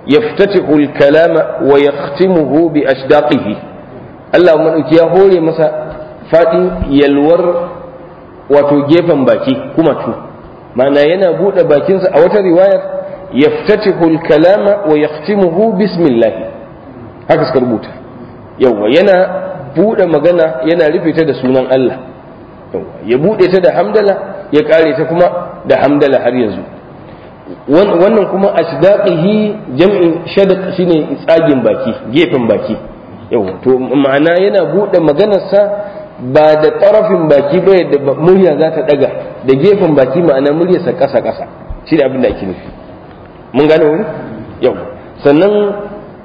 yaftatihu al-kalama wa yakhtimuhu bi ashdaqihi Allah madauki ya hore masa fadin yalwar wato gefen baki kuma tu ma'ana yana bude bakinsa a wata riwayar yaftatihu al-kalama wa yakhtimuhu bismillah haka suka rubuta yawa yana bude magana yana rufe ta da sunan Allah ya bude ta da hamdala ya kare ta kuma da hamdala har yanzu wannan kuma ashdaqihi jam'in shadq shine tsagin baki gefen baki yawa to ma'ana yana bude maganarsa ba da tarafin baki ba yadda murya za ta daga da gefen baki ma'ana muryarsa kasa kasa shi da abin da ake nufi mun gane wani yau sannan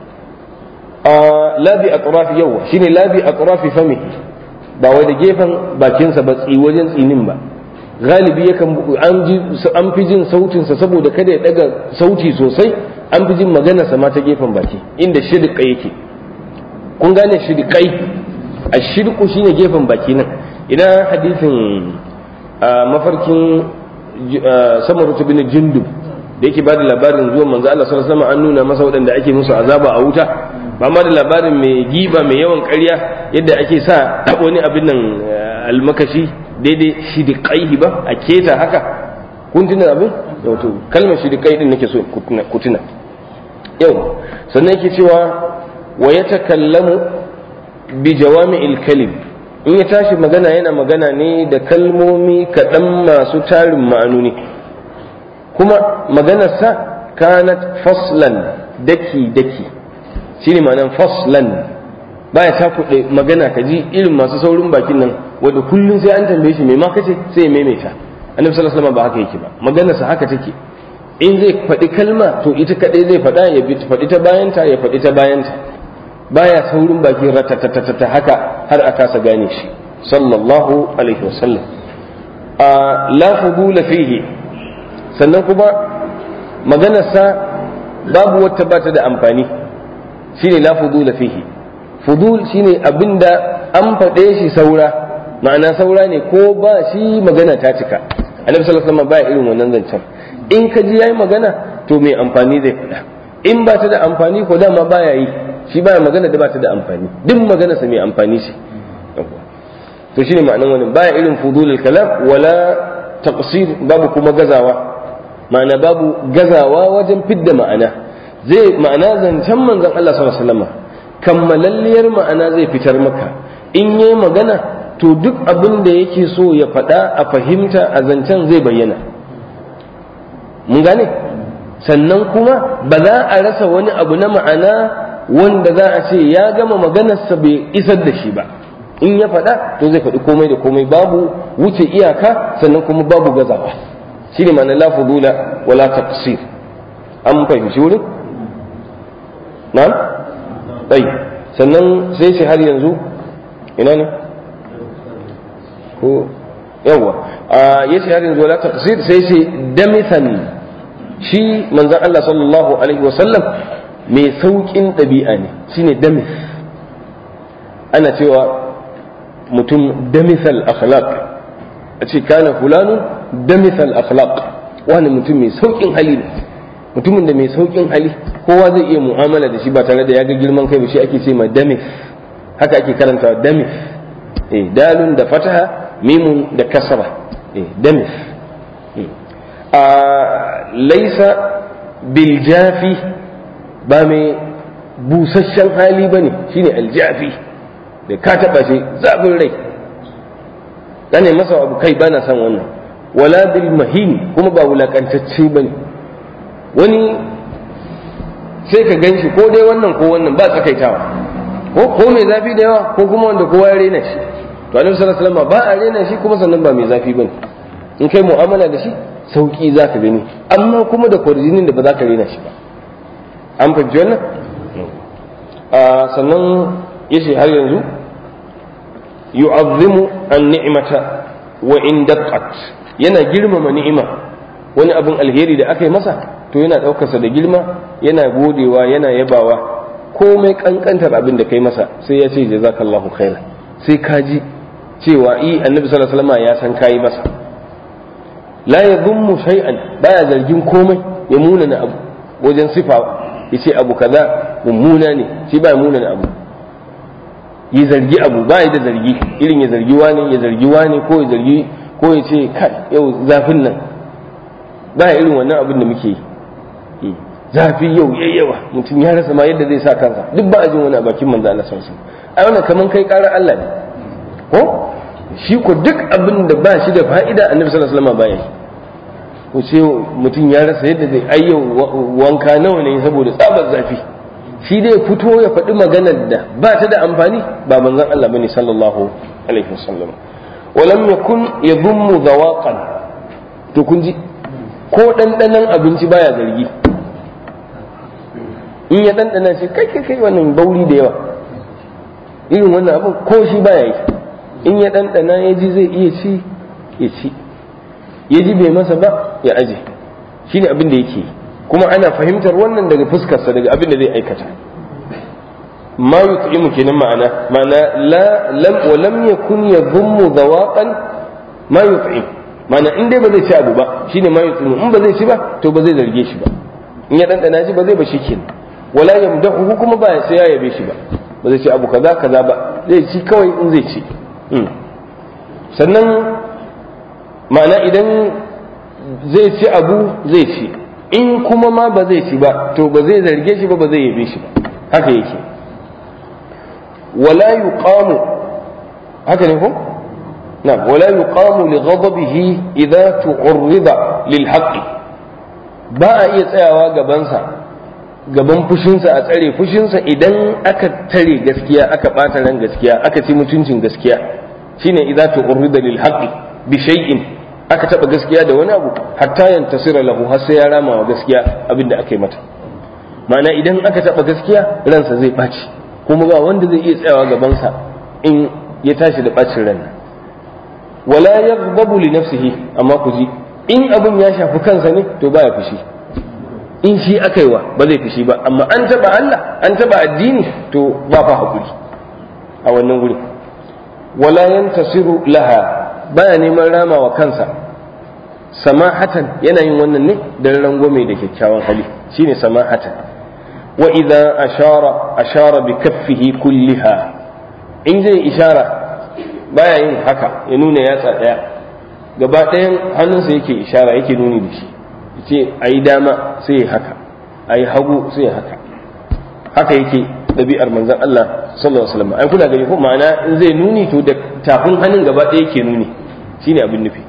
a labi atrafi yawa shine labi atrafi fami ba wai da gefen bakinsa ba tsi wajen tsinin ba galibi yakan an ji an fi jin sautinsa saboda kada ya daga sauti sosai an fi jin maganarsa ma ta gefen baki inda shidqa yake kun gane shidqai a shidqu shine gefen baki nan idan hadisin mafarkin samarutu bin jundub da yake bada labarin zuwan manzo Allah sallallahu alaihi wasallam an nuna masa waɗanda ake musu azaba a wuta ba ma da labarin mai giba mai yawan ƙarya yadda ake sa wani abin nan almakashi daidai shidiƙaihi ba a keta haka kun tuna abin wato kalmar shidiƙai din nake so ku tuna yau sannan yake cewa wa ya takallamu bi jawami'il kalim in ya tashi magana yana magana ne da kalmomi kaɗan masu tarin ma'anoni kuma maganarsa kanat faslan daki daki shine ma'anar faslan baya ta kuɗe magana ka ji irin masu saurin bakin nan wanda kullum sai an tambaye shi me ma kace sai ya maimaita annabi sallallahu alaihi wasallam ba haka yake ba maganarsa haka take in zai faɗi kalma to ita kaɗai zai faɗa ya faɗi ta bayanta ya faɗi ta bayanta baya saurin baki ratatatata haka har a kasa gane shi sallallahu alaihi wasallam a la fudula fihi sannan kuma maganarsa babu wata bata da amfani shine la fudula fihi fudul shine abinda an faɗe shi saura ma'ana saura ne ko ba shi magana ta cika annabi sallallahu alaihi wasallam baya irin wannan zancen in ka ji yayi magana to mai amfani zai faɗa in ba ta da amfani ko dama baya yi shi baya magana da ba ta da amfani duk magana sa mai amfani ce to shine ma'anan wannan baya irin fudulul kalam wala taqsir babu kuma gazawa ma'ana babu gazawa wajen fidda ma'ana zai ma'ana zancen manzon Allah sallallahu alaihi wasallam kammalalliyar ma'ana zai fitar maka in yayi magana to duk abin da yake so ya faɗa a fahimta a zancen zai bayyana mun gane sannan kuma ba za a rasa wani abu na ma'ana wanda za a ce ya gama maganarsa bai isar da shi ba in ya faɗa to zai faɗi komai da komai babu wuce iyaka sannan kuma babu gazawa shi ne ma'ana la fudula wala taqsir an fahimci wurin na'am ɗai sannan sai shi har yanzu ina ne ko yawa a yace har yanzu wala taqsir sai shi damithan shi manzon Allah sallallahu alaihi wa sallam mai saukin ɗabi'a ne shine damis ana cewa mutum damisal akhlaq a ce kana fulanu damisal akhlaq wani mutum mai saukin hali ne mutumin da mai saukin hali kowa zai iya mu'amala da shi ba tare da ya ga girman kai ba shi ake ce ma damis haka ake karanta damis eh dalun da fataha mimun da kasra eh damis a laisa bil jafi ba mai busasshen hali bane shine aljafi da ka taba shi zafin rai gane masa abu kai bana son wannan wala bil mahin kuma ba wulakantacce bane wani sai ka gan shi ko dai wannan ko wannan ba tsakaitawa ko ko mai zafi da yawa ko kuma wanda kowa ya rena shi to annabi sallallahu alaihi wasallam ba a rena shi kuma sannan ba mai zafi bane in kai mu'amala da shi sauki za ka gani amma kuma da kwarjinin da ba za ka rena shi ba an fahimci wannan sannan yace har yanzu yu'azzimu an-ni'mata wa in daqqat yana girmama ni'ima wani abin alheri da aka yi masa to yana ɗaukarsa da girma yana godewa yana yabawa komai kankantar abin da kai masa sai ya ce jazakallahu khairan sai ka ji cewa i annabi sallallahu alaihi wasallam ya san kayi masa la yadhummu shay'an baya zargin komai ya muna na abu wajen sifa yace abu kaza mummuna ne shi ba mummuna abu yi zargi abu ba da zargi irin ya zargi wani ya zargi wani ko ya zargi ko ya ce kai yau zafin nan ba irin wannan abin da muke yi zafi yau yayyawa mutum ya rasa ma yadda zai sa kansa duk ba a jin wani a bakin manzo Allah sallallahu alaihi wasallam ai wannan kaman kai karar Allah ne ko shi ko duk abin da ba shi da fa'ida annabi sallallahu alaihi wasallam baya yi ko ce mutum ya rasa yadda zai ai yau wanka nawa ne saboda tsabar zafi shi dai fito ya faɗi maganar da ba ta da amfani ba manzon Allah bane sallallahu alaihi wasallam walam yakun yadhummu zawaqan to kun ji ko ɗanɗanon abinci baya zargi in ya ɗanɗana shi kai kai kai wannan bauri da yawa irin wannan abin ko shi baya yi in ya ɗanɗana ya ji zai iya ci ya ci ya ji bai masa ba ya aje shi ne abin da yake kuma ana fahimtar wannan daga fuskarsa daga abin da zai aikata ma yut'imu kenan ma'ana ma'ana la lam wa lam yakun yadhummu dawaqan ma yut'im ma'ana in dai ba zai ci abu ba shine ma yut'imu in ba zai ci ba to ba zai zarge shi ba in ya ɗanɗana shi ba zai ba shi kenan wala yamdahu kuma ba sai ya yabe shi ba ba zai ci abu kaza kaza ba zai ci kawai in zai ci sannan ma'ana idan zai ci abu zai ci in kuma ma ba zai ci ba to ba zai zarge shi ba ba zai yabe shi ba haka yake wala yuqamu haka ne ko نعم ولا يقام لغضبه إذا تعرض للحق ba a iya tsayawa gabansa gaban fushinsa a tsare fushinsa idan aka tare gaskiya aka ɓata ran gaskiya aka ci mutuncin gaskiya shine idza tu'rida lil haqqi bi shay'in aka taba gaskiya da wani abu hatta yantasira lahu har sai ya rama wa gaskiya abinda aka yi mata ma'ana idan aka taba gaskiya ransa zai ɓaci kuma ba wanda zai iya tsayawa gabansa in ya tashi da ɓacin ran wala yaghdabu li nafsihi amma ku ji in abin ya shafi kansa ne to baya fushi in shi aka yi wa ba zai fushi ba amma an taba Allah an taba addini to ba fa hakuri a wannan guri wala yantasiru laha baya neman rama wa kansa samahatan yana yin wannan ne dan rangwame da kyakkyawan hali shine samahatan wa idza ashara ashara bi kaffihi kulliha in zai ishara baya yin haka ya nuna yatsa daya gaba ɗayan hannunsa yake ishara yake nuni da shi ce a yi dama sai ya haka a yi hagu sai ya haka haka yake ɗabi'ar manzan Allah sallallahu alaihi wasallam ai kuna gani ko ma'ana in zai nuni to da tafin hannun gaba ɗaya yake nuni shine abin nufi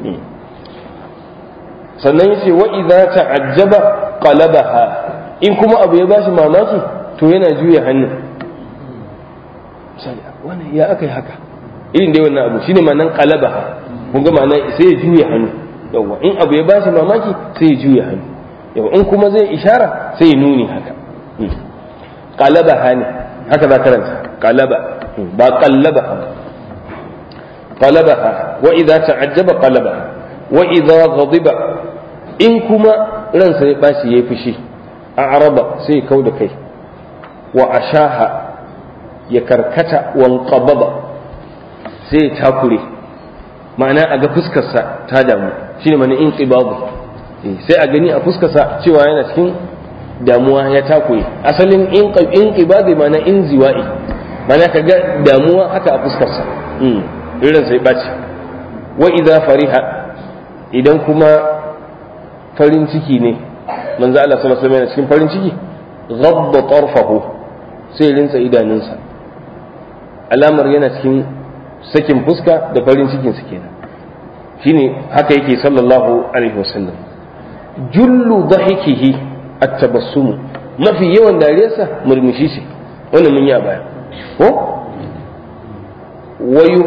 sannan yace wa idza ta'ajjaba qalabaha in kuma abu ya bashi mamaki to yana juya hannun misali wannan ya aka yi haka irin dai wannan abu shine ma'anan qalabaha kun ga ma'ana sai ya juya hannu yawa in abu ya bashi mamaki sai ya juya hannu yawa in kuma zai ishara sai ya nuni haka qalaba hani haka za karanta qalaba ba qallaba qalaba wa idza ta'ajjaba qalaba wa idza ghadiba in kuma ransa ya bashi yayi fushi a araba sai ya kauda kai wa ashaha ya karkata wan qababa sai ya takure ma'ana a ga fuskarsa ta damu shine mana in sai a gani a fuskarsa cewa yana cikin damuwa ya takure asalin in qibadi ma'ana in ziwa'i ma'ana ka ga damuwa haka a fuskarsa irin sai ɓaci wa idza fariha idan kuma farin ciki ne manzo Allah sallallahu alaihi wasallam cikin farin ciki ghabba tarfahu sai rinsa idanunsa alamar yana cikin sakin fuska da farin cikin su kenan shine haka yake sallallahu alaihi wasallam jullu dhahikihi at-tabassumu mafi yawan dariyarsa murmushi ce wannan mun yi a baya ko wayu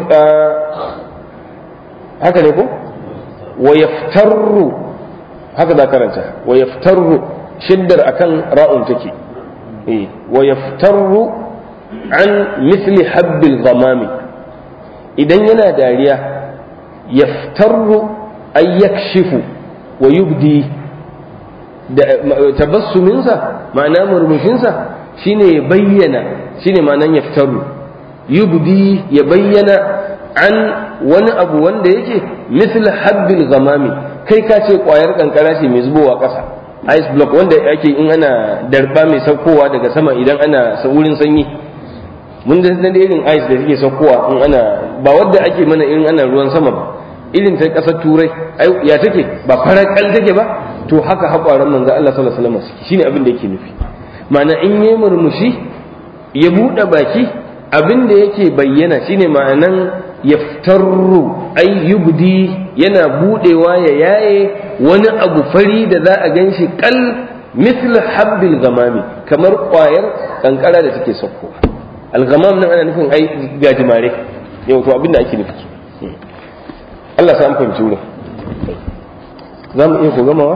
haka ne ko wa yaftarru haka za karanta wa yaftarru shiddar akan ra'un take eh wa yaftarru an misli habbil ghamami idan yana dariya yaftarru ay yakshifu wa yubdi da tabassuminsa ma'ana murmushinsa shine ya bayyana shine ma'anan yaftarru yubdi ya bayyana an wani abu wanda yake misl habbil ghamami kai ka ce kwayar kankara ce mai zubowa ƙasa ice block wanda ake in ana darba mai saukowa daga sama idan ana wurin sanyi mun da irin ice da suke saukowa in ana ba wadda ake mana irin ana ruwan sama ba irin ta kasar turai ya take ba farar kal take ba to haka haƙwaran manzo Allah sallallahu alaihi wasallam shine abin da yake nufi ma'ana in yi murmushi ya buɗe baki abin da yake bayyana shine ma'anan yaftarru ay yubdi yana budewa ya yaye wani abu fari da za a ganshi kal misl habbil gamami kamar ƙwayar kankara da take saukowa algamam nan ana nufin ai gajimare yau to abin da ake nufi Allah sa an fahimci wurin za mu iya ko gamawa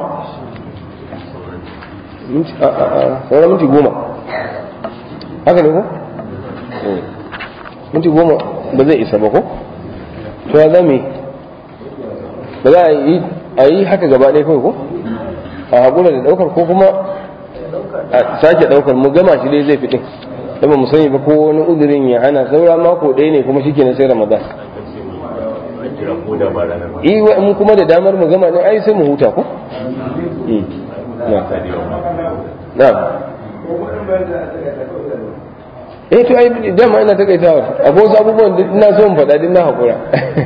sauran minti goma haka ne ko minti goma ba zai isa ba ko to ya zame ba za a yi haka gaba ɗaya kawai ko a haƙura da ɗaukar ko kuma a sake ɗaukar mu gama shi dai zai fi ɗin da ba mu sani ba ko wani udurin ya hana saura mako ɗaya ne kuma shike na sai ramadan iya in kuma da damar mu gama ne ai sai mu huta ko na eh to ai dama ina takaitawa akwai wasu abubuwan da ina so in faɗa din na haƙura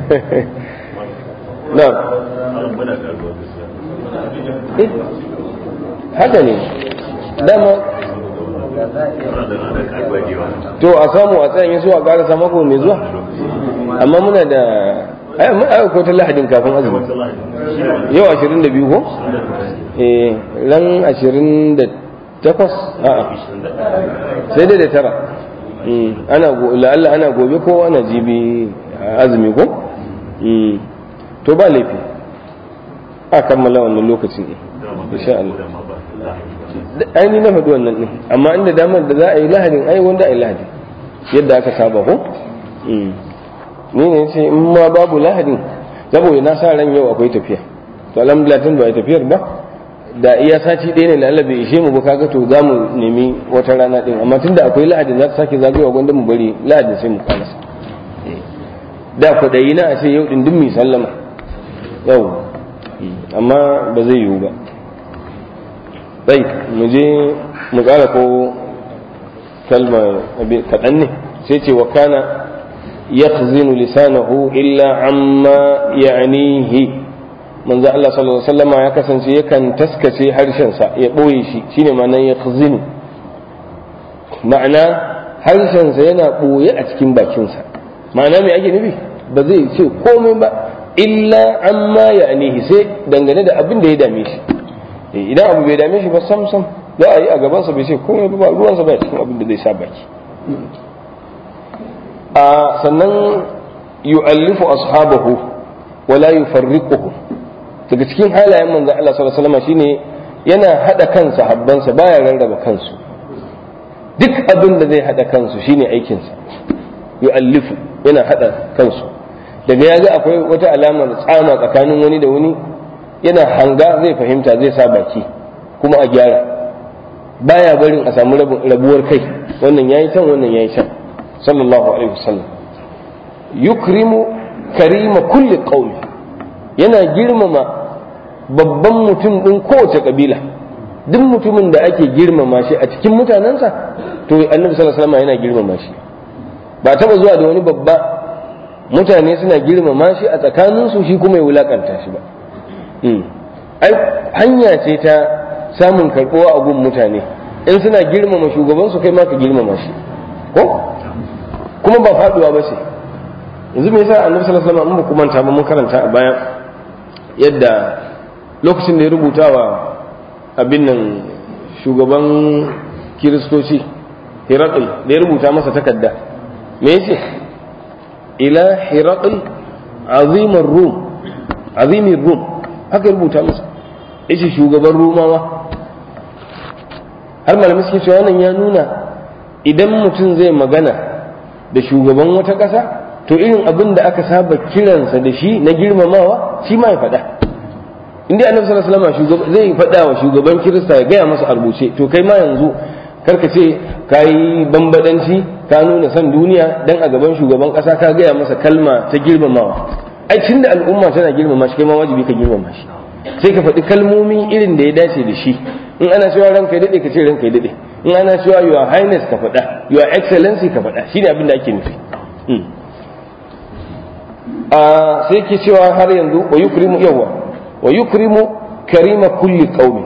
na haka ne dama to a samu a tsayin su a ƙarasa mako mai zuwa amma muna da ai mun aka ko ta lahadin kafin azumi yau 22 ko eh ran 28 a'a sai dai da tara ana la'alla ana gobe ko ana jibi azumi ko to ba laifi a kammala wannan lokacin ne insha Allah ai ni na faɗi wannan ne amma inda damar da za a yi lahadin ai wanda a yi lahadin yadda aka saba ko ni ne ce in ma babu lahadin saboda na sa ran yau akwai tafiya to alhamdulillah tun ba a tafiyar ba da iya sati ɗaya ne lalla bai ishe mu ba kaga to za mu nemi wata rana ɗin amma tun da akwai lahadin za ta sake zagayowa gwanda mu bari lahadin sai mu kalasa da kwaɗayi na a ce yau ɗin mai sallama yau amma ba zai yiwu ba bai mu je mu ƙara ko kalma kaɗan ne sai ce wa kana yakhzinu lisanahu illa amma ya'nihi manzo Allah sallallahu alaihi wasallama ya kasance yakan taskace harshensa ya ɓoye shi shine ma'anar yakhzinu ma'ana harshensa yana ɓoye a cikin bakinsa ma'ana me ake nufi ba zai ce komai ba illa amma ya'nihi sai dangane da abin da ya dame shi idan abu bai dame shi ba sam sam za a yi a gabansa bai ce komai ba ruwansa ba cikin abin da zai sa baki a sannan yu'allifu ashabahu wala yufarriquhu daga cikin halayen manzon Allah sallallahu alaihi wasallam shine yana hada kansa habbansa baya rarraba kansu duk abin da zai hada kansu shine aikinsa yu'allifu yana hada kansu daga ya ga akwai wata alamar tsama tsakanin wani da wani yana hanga zai fahimta zai sa baki kuma a gyara baya barin a samu rabuwar kai wannan yayi can wannan yayi can sallallahu alaihi wasallam yukrimu karima kulli qaumi yana girmama babban mutum din kowace kabila duk mutumin da ake girmama shi a cikin mutanensa to annabi sallallahu alaihi wasallam yana girmama shi ba taba zuwa da wani babba mutane suna girmama shi a tsakaninsu shi kuma ya wulakanta shi ba ai hanya ce ta samun karɓuwa a gun mutane in suna girmama shugabansu kai ma ka girmama shi ko kuma ba faduwa ba ce yanzu me yasa annabi sallallahu alaihi wasallam kuma manta ba mun karanta a baya yadda lokacin da ya rubuta wa abin nan shugaban kiristoci hirakul da ya rubuta masa takarda me yace ila hirakul azimar rum azimin rum haka rubuta masa yace shugaban rumawa har malamai suke cewa wannan ya nuna idan mutum zai magana da shugaban wata ƙasa to irin abin da aka saba kiransa da shi na girmamawa shi ma ya faɗa inda annabi sallallahu alaihi wasallam zai faɗa wa shugaban kirista ya gaya masa a rubuce to kai ma yanzu karka ce ka yi bambadanci ka nuna son duniya dan a gaban shugaban ƙasa ka gaya masa kalma ta girmamawa ai tunda al'umma tana girmama shi kai ma wajibi ka girmama shi sai ka faɗi kalmomi irin da ya dace da shi in ana cewa ranka ya daɗe ka ce ranka ya daɗe in ana cewa your highness ka faɗa your excellency ka faɗa shine abin da ake nufi a sai ke cewa har yanzu wa yukrimu yawa wa yukrimu karima kulli qaumi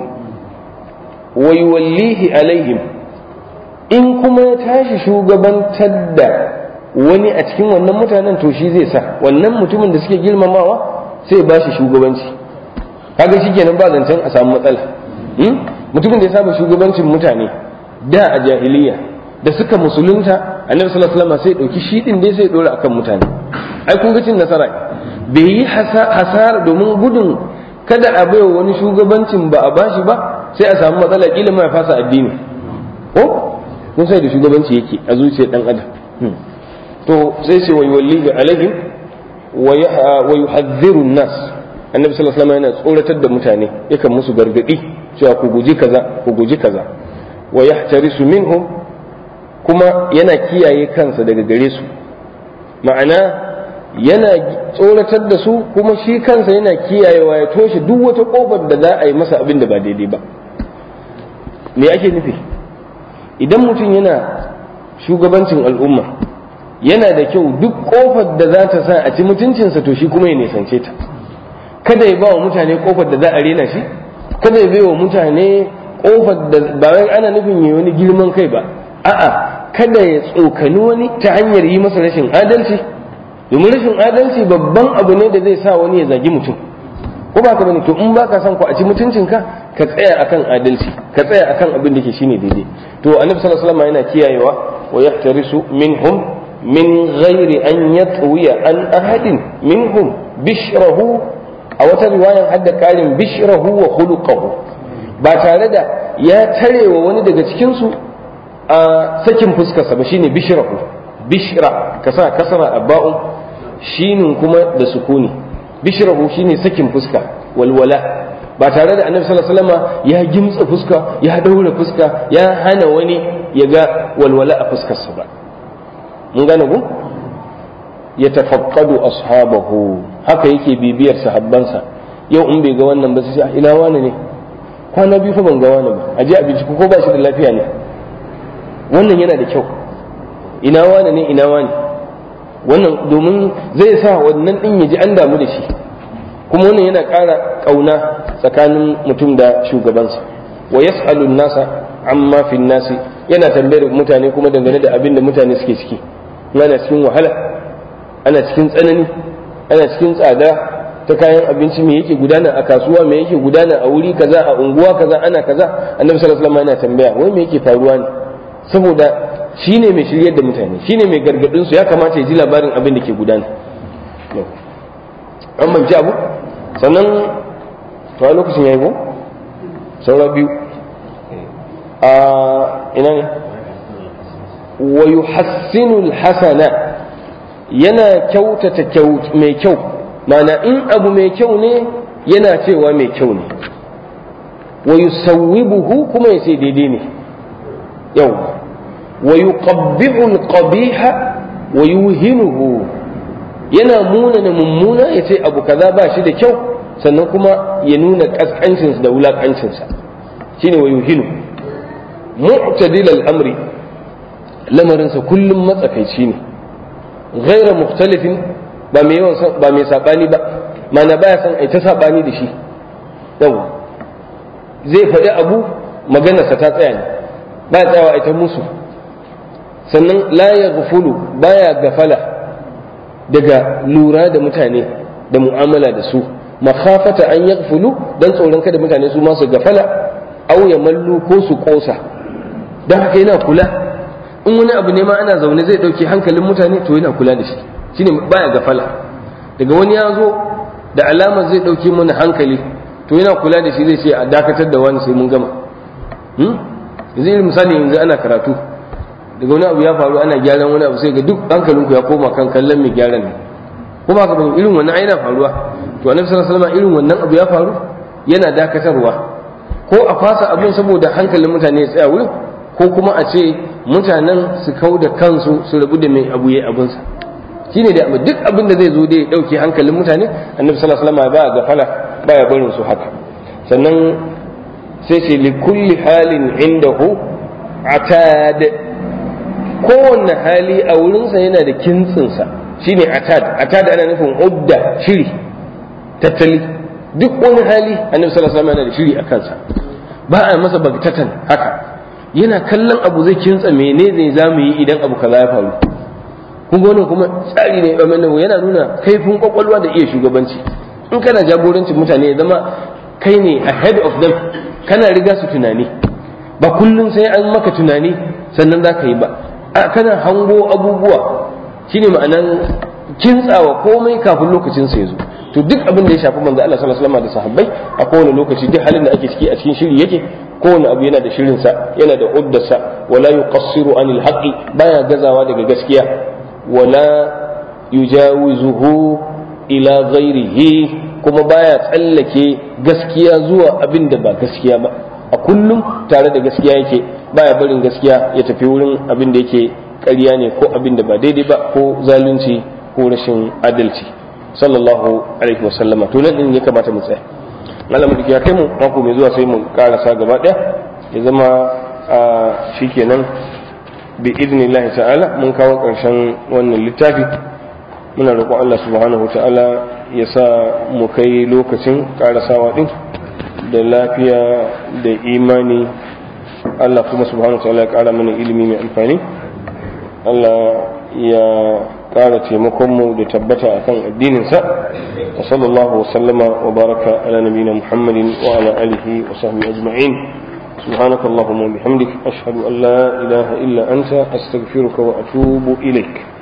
wa yuwallihi alaihim in kuma ya tashi shugabantar da wani a cikin wannan mutanen to shi zai sa wannan mutumin da suke girmamawa sai ba shi shugabanci kaga shikenan ba zancen a samu matsala mutumin da ya saba shugabancin mutane da a jahiliya da suka musulunta annabi sallallahu alaihi wasallam sai dauki shi din dai sai dora akan mutane ai kun ga cin nasara bai yi hasara domin gudun kada a baiwa wani shugabancin ba a bashi ba sai a samu matsala kila ma ya fasa addini ko kun sai da shugabanci yake a zuciyar dan adam to sai ce wai walli alaihim wa yuhadhdhiru nas annabi sallallahu alaihi wasallam yana tsoratar da mutane yakan musu gargadi cewa ku guji kaza ku guji kaza wa yahtarisu minhum kuma yana kiyaye kansa daga gare su ma'ana yana tsoratar da su kuma shi kansa yana kiyayewa ya toshe duk wata kofar da za a yi masa abin da ba daidai ba me ake nufi idan mutum yana shugabancin al'umma yana da kyau duk kofar da za ta sa a ci mutuncinsa to shi kuma ya nisance ta kada ya ba wa mutane kofar da za a rena shi kada ya bai wa mutane kofar da ba wai ana nufin ya wani girman kai ba a'a kada ya tsokani wani ta hanyar yi masa rashin adalci domin rashin adalci babban abu ne da zai sa wani ya zagi mutum ko ba ka bane to in baka son ku a ci mutuncinka ka tsaya akan adalci ka tsaya akan abin da ke shine daidai to annabi sallallahu alaihi wasallam yana kiyayewa wa yahtarisu minhum min ghairi an yatwiya an ahadin minhum bishrahu a wata riwayan hadda karin bishrahu wa khuluquhu ba tare da ya tarewa wani daga cikin su a sakin fuskarsa ba shine bishrahu bishra ka sa kasara abba'un shinin kuma da sukuni bishrahu shine sakin fuska walwala ba tare da annabi sallallahu alaihi wasallam ya gimtsa fuska ya daura fuska ya hana wani ya ga walwala a fuskarsa ba mun gane ku ya tafaqqadu ashabahu haka yake bibiyar sahabbansa yau in bai ga wannan ba sai ina wani ne kwana biyu fa ban ga wani ba a je a binciko ko ba shi da lafiya ne wannan yana da kyau ina wani ne ina wani wannan domin zai sa wannan din ya ji an damu da shi kuma wannan yana ƙara ƙauna tsakanin mutum da shugabansa wa yas'alu nasa amma fi nasi yana tambayar mutane kuma dangane da abin da mutane suke ciki ana cikin wahala ana cikin tsanani ana cikin tsada ta kayan abinci me yake gudana a kasuwa me yake gudana a wuri kaza a unguwa kaza ana kaza annabi sallallahu alaihi wasallam yana tambaya wai me yake faruwa ne saboda shine mai shiryar da mutane shine mai gargadin su ya kamata ya ji labarin abin da ke gudana an manci abu sannan to a lokacin yayi ko saura biyu a ina ne wa yuhassinu alhasana yana kyautata mai kyau mana in abu mai kyau ne yana cewa mai kyau ne wa yusawwibuhu kuma ya ce daidai ne yau wa yuqabbihu alqabiha wa yuhinuhu yana munana mummuna ya ce abu kaza ba shi da kyau sannan kuma ya nuna kaskancinsa da wulakancinsa shine wa yuhinu mu'tadil al-amri lamarinsa kullum matsakaici ne ghaira mukhtalifin ba mai yawan ba mai sabani ba mana baya san ai ta sabani da shi yau zai faɗi abu maganarsa ta tsaya ne baya tsayawa ai ta musu sannan la yaghfulu baya gafala daga lura da mutane da mu'amala da su makhafata an yaghfulu dan tsoron kada mutane su ma su gafala aw ya mallu ko su kosa dan haka yana kula in wani abu ne ma ana zaune zai dauke hankalin mutane to yana kula da shi shine baya gafala daga wani ya zo da alama zai dauke mana hankali to yana kula da shi zai ce a dakatar da wani sai mun gama yanzu irin misali yanzu ana karatu daga wani abu ya faru ana gyaran wani abu sai ga duk hankalinku ya koma kan kallon mai gyaran ne kuma haka bane irin wannan aina faruwa to annabi sallallahu alaihi wasallam irin wannan abu ya faru yana dakatarwa ko a fasa abin saboda hankalin mutane ya tsaya wurin ko kuma a ce mutanen su kau da kansu su rabu da mai abu ya abinsa shine da duk abin da zai zo da ya dauke hankalin mutane annabi sallallahu alaihi wasallam ba gafala baya barin su haka sannan sai ce li kulli halin indahu atad kowanne hali a wurinsa yana da kintsinsa shine atad atad ana nufin udda shiri tattali duk wani hali annabi sallallahu alaihi wasallam yana da shiri a kansa ba a masa bagtatan haka yana kallon abu zai kintsa mene zai zamu yi idan abu kaza ya faru kun ga wannan kuma tsari ne yana nuna kaifin kwakwalwa da iya shugabanci in kana jagorancin mutane ya zama kai ne ahead of them kana riga su tunani ba kullum sai an maka tunani sannan za ka yi ba a kana hango abubuwa shine ma'anan kintsawa komai kafin lokacin sa ya zo to duk abin da ya shafi manzo Allah sallallahu alaihi wasallam da sahabbai a kowane lokaci duk halin da ake ciki a cikin shiri yake kowane abu yana da shirin sa yana da uddarsa wala yuqassiru anil haqqi baya gazawa daga gaskiya wala yujawizuhu ila ghairihi kuma baya tsallake gaskiya zuwa abin da ba gaskiya ba a kullum tare da gaskiya yake baya barin gaskiya ya tafi wurin abin da yake ƙarya ne ko abin da ba daidai ba ko zalunci ko rashin adalci sallallahu alaihi wasallama to nan din ya kamata mu tsaya Allah mu ya kai mu mako mai zuwa sai mu karasa gaba daya ya zama a shikenan bi idnillahi ta'ala mun kawo karshen wannan littafi muna roƙon Allah subhanahu ta'ala ya sa mu kai lokacin karasawa din da lafiya da imani Allah kuma subhanahu ta'ala ya ƙara mana ilimi mai amfani Allah ya ƙara taimakonmu da tabbata akan addininsa wa sallallahu wa sallama wa baraka ala nabiyina muhammadin wa ala alihi wa sahbihi ajma'in سبحانك اللهم وبحمدك أشهد أن لا إله إلا أنت أستغفرك وأتوب إليك